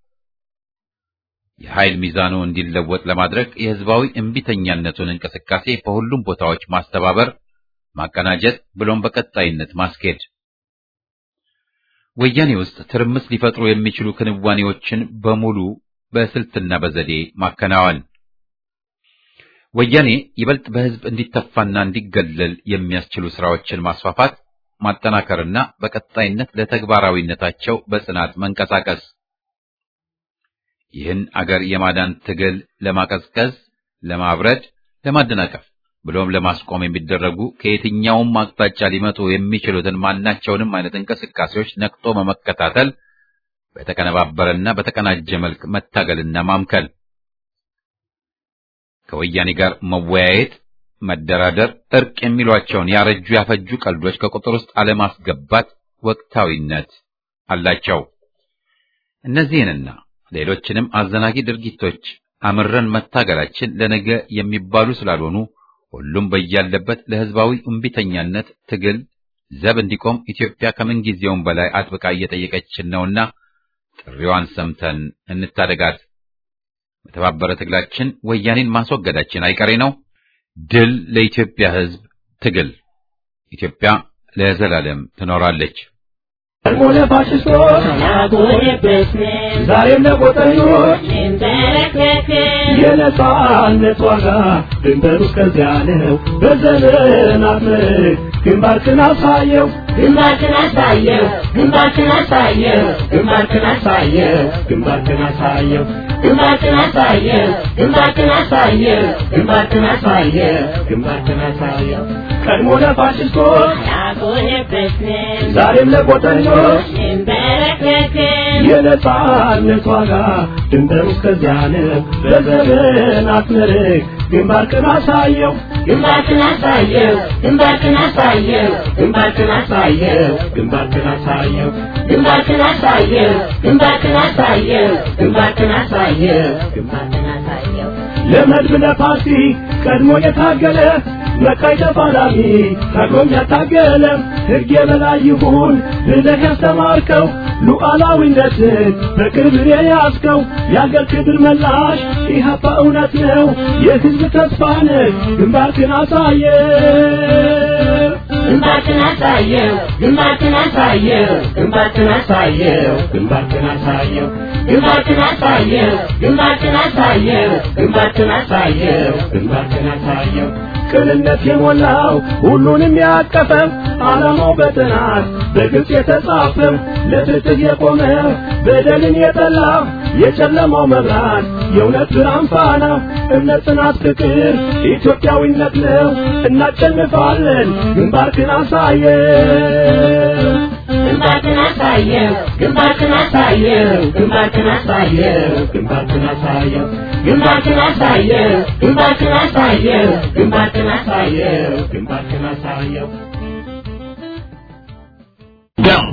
የኃይል ሚዛኑ እንዲለወጥ ለማድረግ የህዝባዊ እምቢተኛነቱን እንቅስቃሴ በሁሉም ቦታዎች ማስተባበር፣ ማቀናጀት ብሎም በቀጣይነት ማስኬድ ወያኔ ውስጥ ትርምስ ሊፈጥሩ የሚችሉ ክንዋኔዎችን በሙሉ በስልትና በዘዴ ማከናወን፣ ወያኔ ይበልጥ በህዝብ እንዲተፋና እንዲገለል የሚያስችሉ ስራዎችን ማስፋፋት፣ ማጠናከርና በቀጣይነት ለተግባራዊነታቸው በጽናት መንቀሳቀስ፣ ይህን አገር የማዳን ትግል ለማቀዝቀዝ፣ ለማብረድ፣ ለማደናቀፍ ብሎም ለማስቆም የሚደረጉ ከየትኛውም አቅጣጫ ሊመጡ የሚችሉትን ማናቸውንም አይነት እንቅስቃሴዎች ነቅቶ በመከታተል በተቀነባበረና በተቀናጀ መልክ መታገልና ማምከል፣ ከወያኔ ጋር መወያየት፣ መደራደር፣ እርቅ የሚሏቸውን ያረጁ ያፈጁ ቀልዶች ከቁጥር ውስጥ አለማስገባት ወቅታዊነት አላቸው። እነዚህንና ሌሎችንም አዘናጊ ድርጊቶች አምረን መታገላችን ለነገ የሚባሉ ስላልሆኑ ሁሉም በያለበት ለህዝባዊ እምቢተኛነት ትግል ዘብ እንዲቆም ኢትዮጵያ ከምንጊዜውም በላይ አጥብቃ እየጠየቀችን ነውና ጥሪዋን ሰምተን እንታደጋት። በተባበረ ትግላችን ወያኔን ማስወገዳችን አይቀሬ ነው። ድል ለኢትዮጵያ ህዝብ ትግል! ኢትዮጵያ ለዘላለም ትኖራለች። ሆነ ፋሽስቶች ዛሬም ለቆጠኞች የነጻነት ዋጋ ድንበሩ እስከዚያ ነው። በዘመናት ምርክ ግንባርክን አሳየው ግንባርክን አሳየው ግንባርክን አሳየው ግንባርክን አሳየው ግንባርክን አሳየው ግንባርክን አሳየው ግንባርክን አሳየው ግንባርክን አሳየው ግንባርክን አሳየው ቀድሞ ለፋሽስቶች ያጎነበስን ዛሬም ለቆጠኞች እንበረከክን የነጻነት ዋጋ ድንበሩ እስከዚያ ነው። በዘመናት ምርክ ግንባርክን አሳየው ግንባርክን አሳየው ግንባርክን አሳየው ግንባርክን አሳየው ግንባርክን አሳየው ግንባርክን አሳየው ግንባርክን አሳየው ግንባርክን አሳየው ግንባርክን አሳየው ለመድብ ለፓርቲ ቀድሞ የታገለ መቃይ ተፋላሚ ታግሎም ያታገለ ሕግ የበላይ ይሁን ብለህ ያስተማርከው ሉዓላዊነትን በክብር የያዝከው የአገር ክብር መላሽ ኢህአፓ እውነት ነው የሕዝብ ተስፋ ነህ ግንባርክን አሳየ ግንባርክን አሳየው ግንባርክን አሳየው ግንባርክን አሳየው ግንባርክን አሳየው ግንባርክን አሳየው ግንባርክን አሳየው ግንባርክን አሳየው ግንባርክን አሳየው ቅንነት የሞላው ሁሉንም ያቀፈው ዓላማው በጥናት በግልጽ የተጻፈው ለፍትህ የቆመ በደልን የጠላ የጨለማው መብራት የእውነት ብርሃን ፋና እምነት፣ ጽናት፣ ፍቅር ኢትዮጵያዊነት ነው። እናሸንፋለን። ግንባርክን አሳየው ግንባርክን አሳየው ግንባርክን አሳየው ግንባርክን አሳየው ግንባርክን አሳየው ግንባርክን አሳየው ግንባርክን አሳየው ግንባርክን አሳየው ግንባርክን አሳየው ደም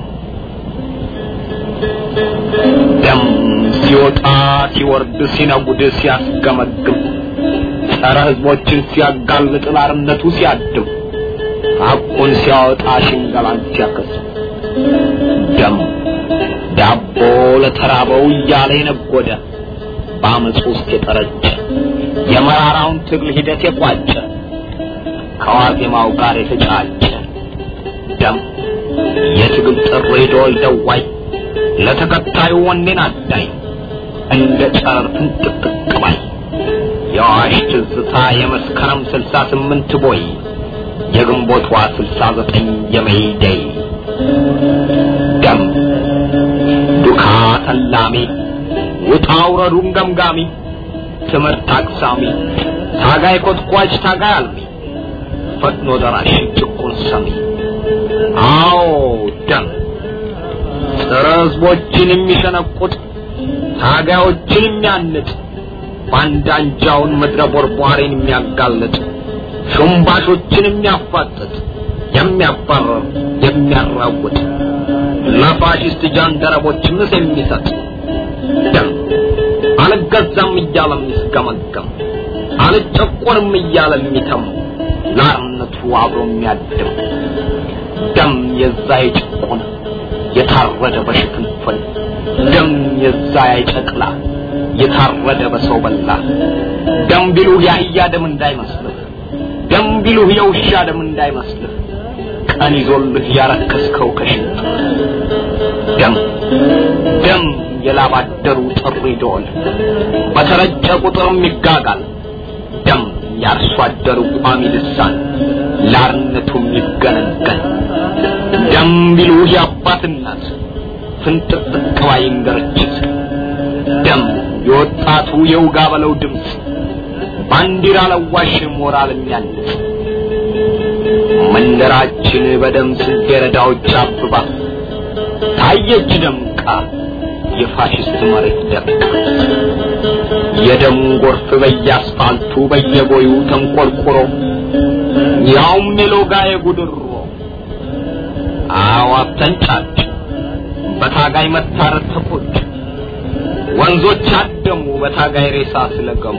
ደም ሲወጣ ሲወርድ ሲነጉድ ሲያስገመግም ጸረ ሕዝቦችን ሲያጋልጥ ላርነቱ ሲያድም ሐቁን ሲያወጣ ሽንገላን ሲያከስም ደም ዳቦ ለተራበው እያለ የነጎደ በአመፅ ውስጥ የጠረጨ የመራራውን ትግል ሂደት የቋጨ ከዋዜማው ጋር የተጫጨ ደም የትግል ጥሪ ዶል ደዋይ ለተከታዩ ወኔን አዳይ እንደ ጨረር ፍንጥቅጥቅ ባይ የአዋሽ ትዝታ የመስከረም ስልሳ ስምንት ቦይ የግንቦቷ ስልሳ ዘጠኝ የሜይደይ ደም ዱካ ተላሚ ውጣ ውረዱን ገምጋሚ ትምህርት አቅሳሚ ታጋይ ኮትኳች ታጋይ አልሚ ፈጥኖ ደራሽ ጭቁን ሰሚ አዎ ደም ጸረ ሕዝቦችን የሚሸነቁጥ ታጋዮችን የሚያንጥ ባንዳ አንጃውን ምድረ ቦርቧሬን የሚያጋልጥ ሹምባሾችን የሚያፋጥጥ የሚያባረር የሚያራውጥ ለፋሽስት ጃንደረቦች ምስ የሚሰጥ ደም አልገዛም እያለ የሚስገመገም አልጨቆንም እያለ የሚተም ለአርነቱ አብሮ የሚያድም ደም የዛ የጭቁን የታረደ በሽፍንፍን ደም የዛ የጨቅላ የታረደ በሰው በላ ደም ቢሉህ የአህያ ደም እንዳይመስልህ ደም ቢሉህ የውሻ ደም እንዳይመስልህ ቀን ይዞልህ ያረከስከው ከሽንት ደም ደም የላባደሩ ጥሪ ደወል በተረጨ ቁጥርም ይጋጋል ደም ያርሶ አደሩ ቋሚ ልሳን ላርነቱም ይገነገን ደም ቢሉህ የአባት እናት ፍንጥቅጥቅ ባይ እንገርችት ደም የወጣቱ የውጋ በለው ድምፅ ባንዲራ ለዋሽ ሞራል የሚያንጽ መንደራችን በደም ጽጌረዳዎች አብባ ታየች ደምቃ የፋሽስት መሬት ደምቃ የደም ጎርፍ በየአስፋልቱ በየቦዩ ተንቆርቁሮ ያውም የሎጋ የጉድሮ አዋፍ ተንጫጭ በታጋይ መታረድ ተቆጭ ወንዞች አደሙ በታጋይ ሬሳ ስለገሙ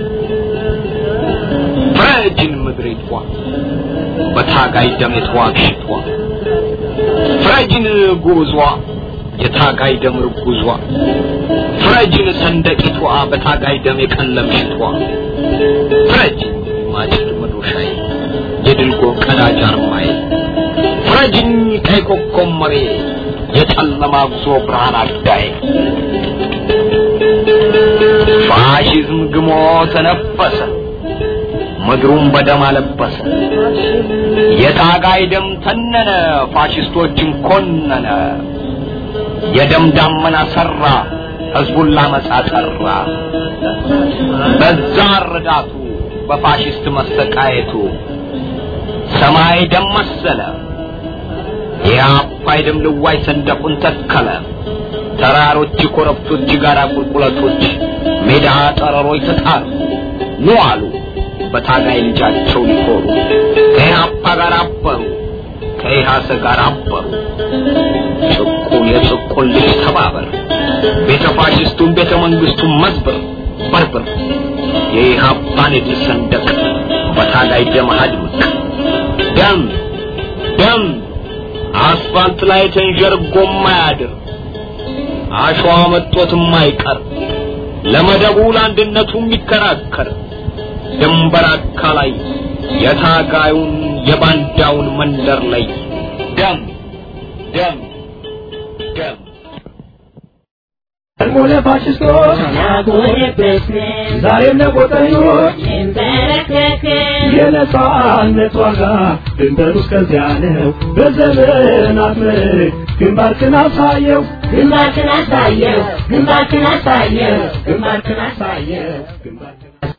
ፍረጅን ምድሪቷ በታጋይ ደም የተዋግሽቷ ፍረጅን ጉዟ የታጋይ ደም ርጉዟ ፍረጅን ሰንደቂቷ በታጋይ ደም የቀለምሽቷ ፍረጅን ማጭድ መዶሻዬ የድልጎ ቀዳጅ አርማዬ ፍረጅኝ ቀይ ኮከብ መሬ የጨለማ ጉዞ ብርሃን አዳዬ ፋሽዝም ግሞ ተነፈሰ ምድሩን በደም አለበሰ የታጋይ ደም ተነነ ፋሽስቶችን ኮነነ የደም ዳመና ሰራ ህዝቡን ላመጻ ጠራ በዛ ረዳቱ በፋሽስት መሰቃየቱ ሰማይ ደም መሰለ የአባይ ደም ልዋይ ሰንደቁን ተከለ ተራሮች ኮረብቶች ጋራ ቁልቁለቶች ሜዳ ጠረሮች ተጣሩ ኑ አሉ በታጋይ ልጃቸው ሊኮሩ ከኢህአፓ ጋር አበሩ ከኢሃሰ ጋር አበሩ ጭቁን የጭቁን ልጅ ተባበር ቤተ ፋሽስቱን ቤተ መንግስቱን መዝብር በርብር የኢህአፓን የድል ሰንደቅ በታጋይ ደም አድምቅ ደም ደም አስፋልት ላይ ተንዠርጎ ማያድር አሸዋ መጦት የማይቀር ለመደቡ ለአንድነቱ የሚከራከር ድንበር አካላይ የታጋዩን የባንዳውን መንደር ላይ ደም ደም ደም ቀድሞ ለፋሽስቶች ያጎነበስን ዛሬም ለቆጠኞች እንበረከክን የነጻነት ዋጋ ድንበሩ እስከዚያ ነው። በዘመናት ምርክ ግንባርክን አሳየው ግንባርክን አሳየው ግንባርክን አሳየው ግንባርክን አሳየው ግንባር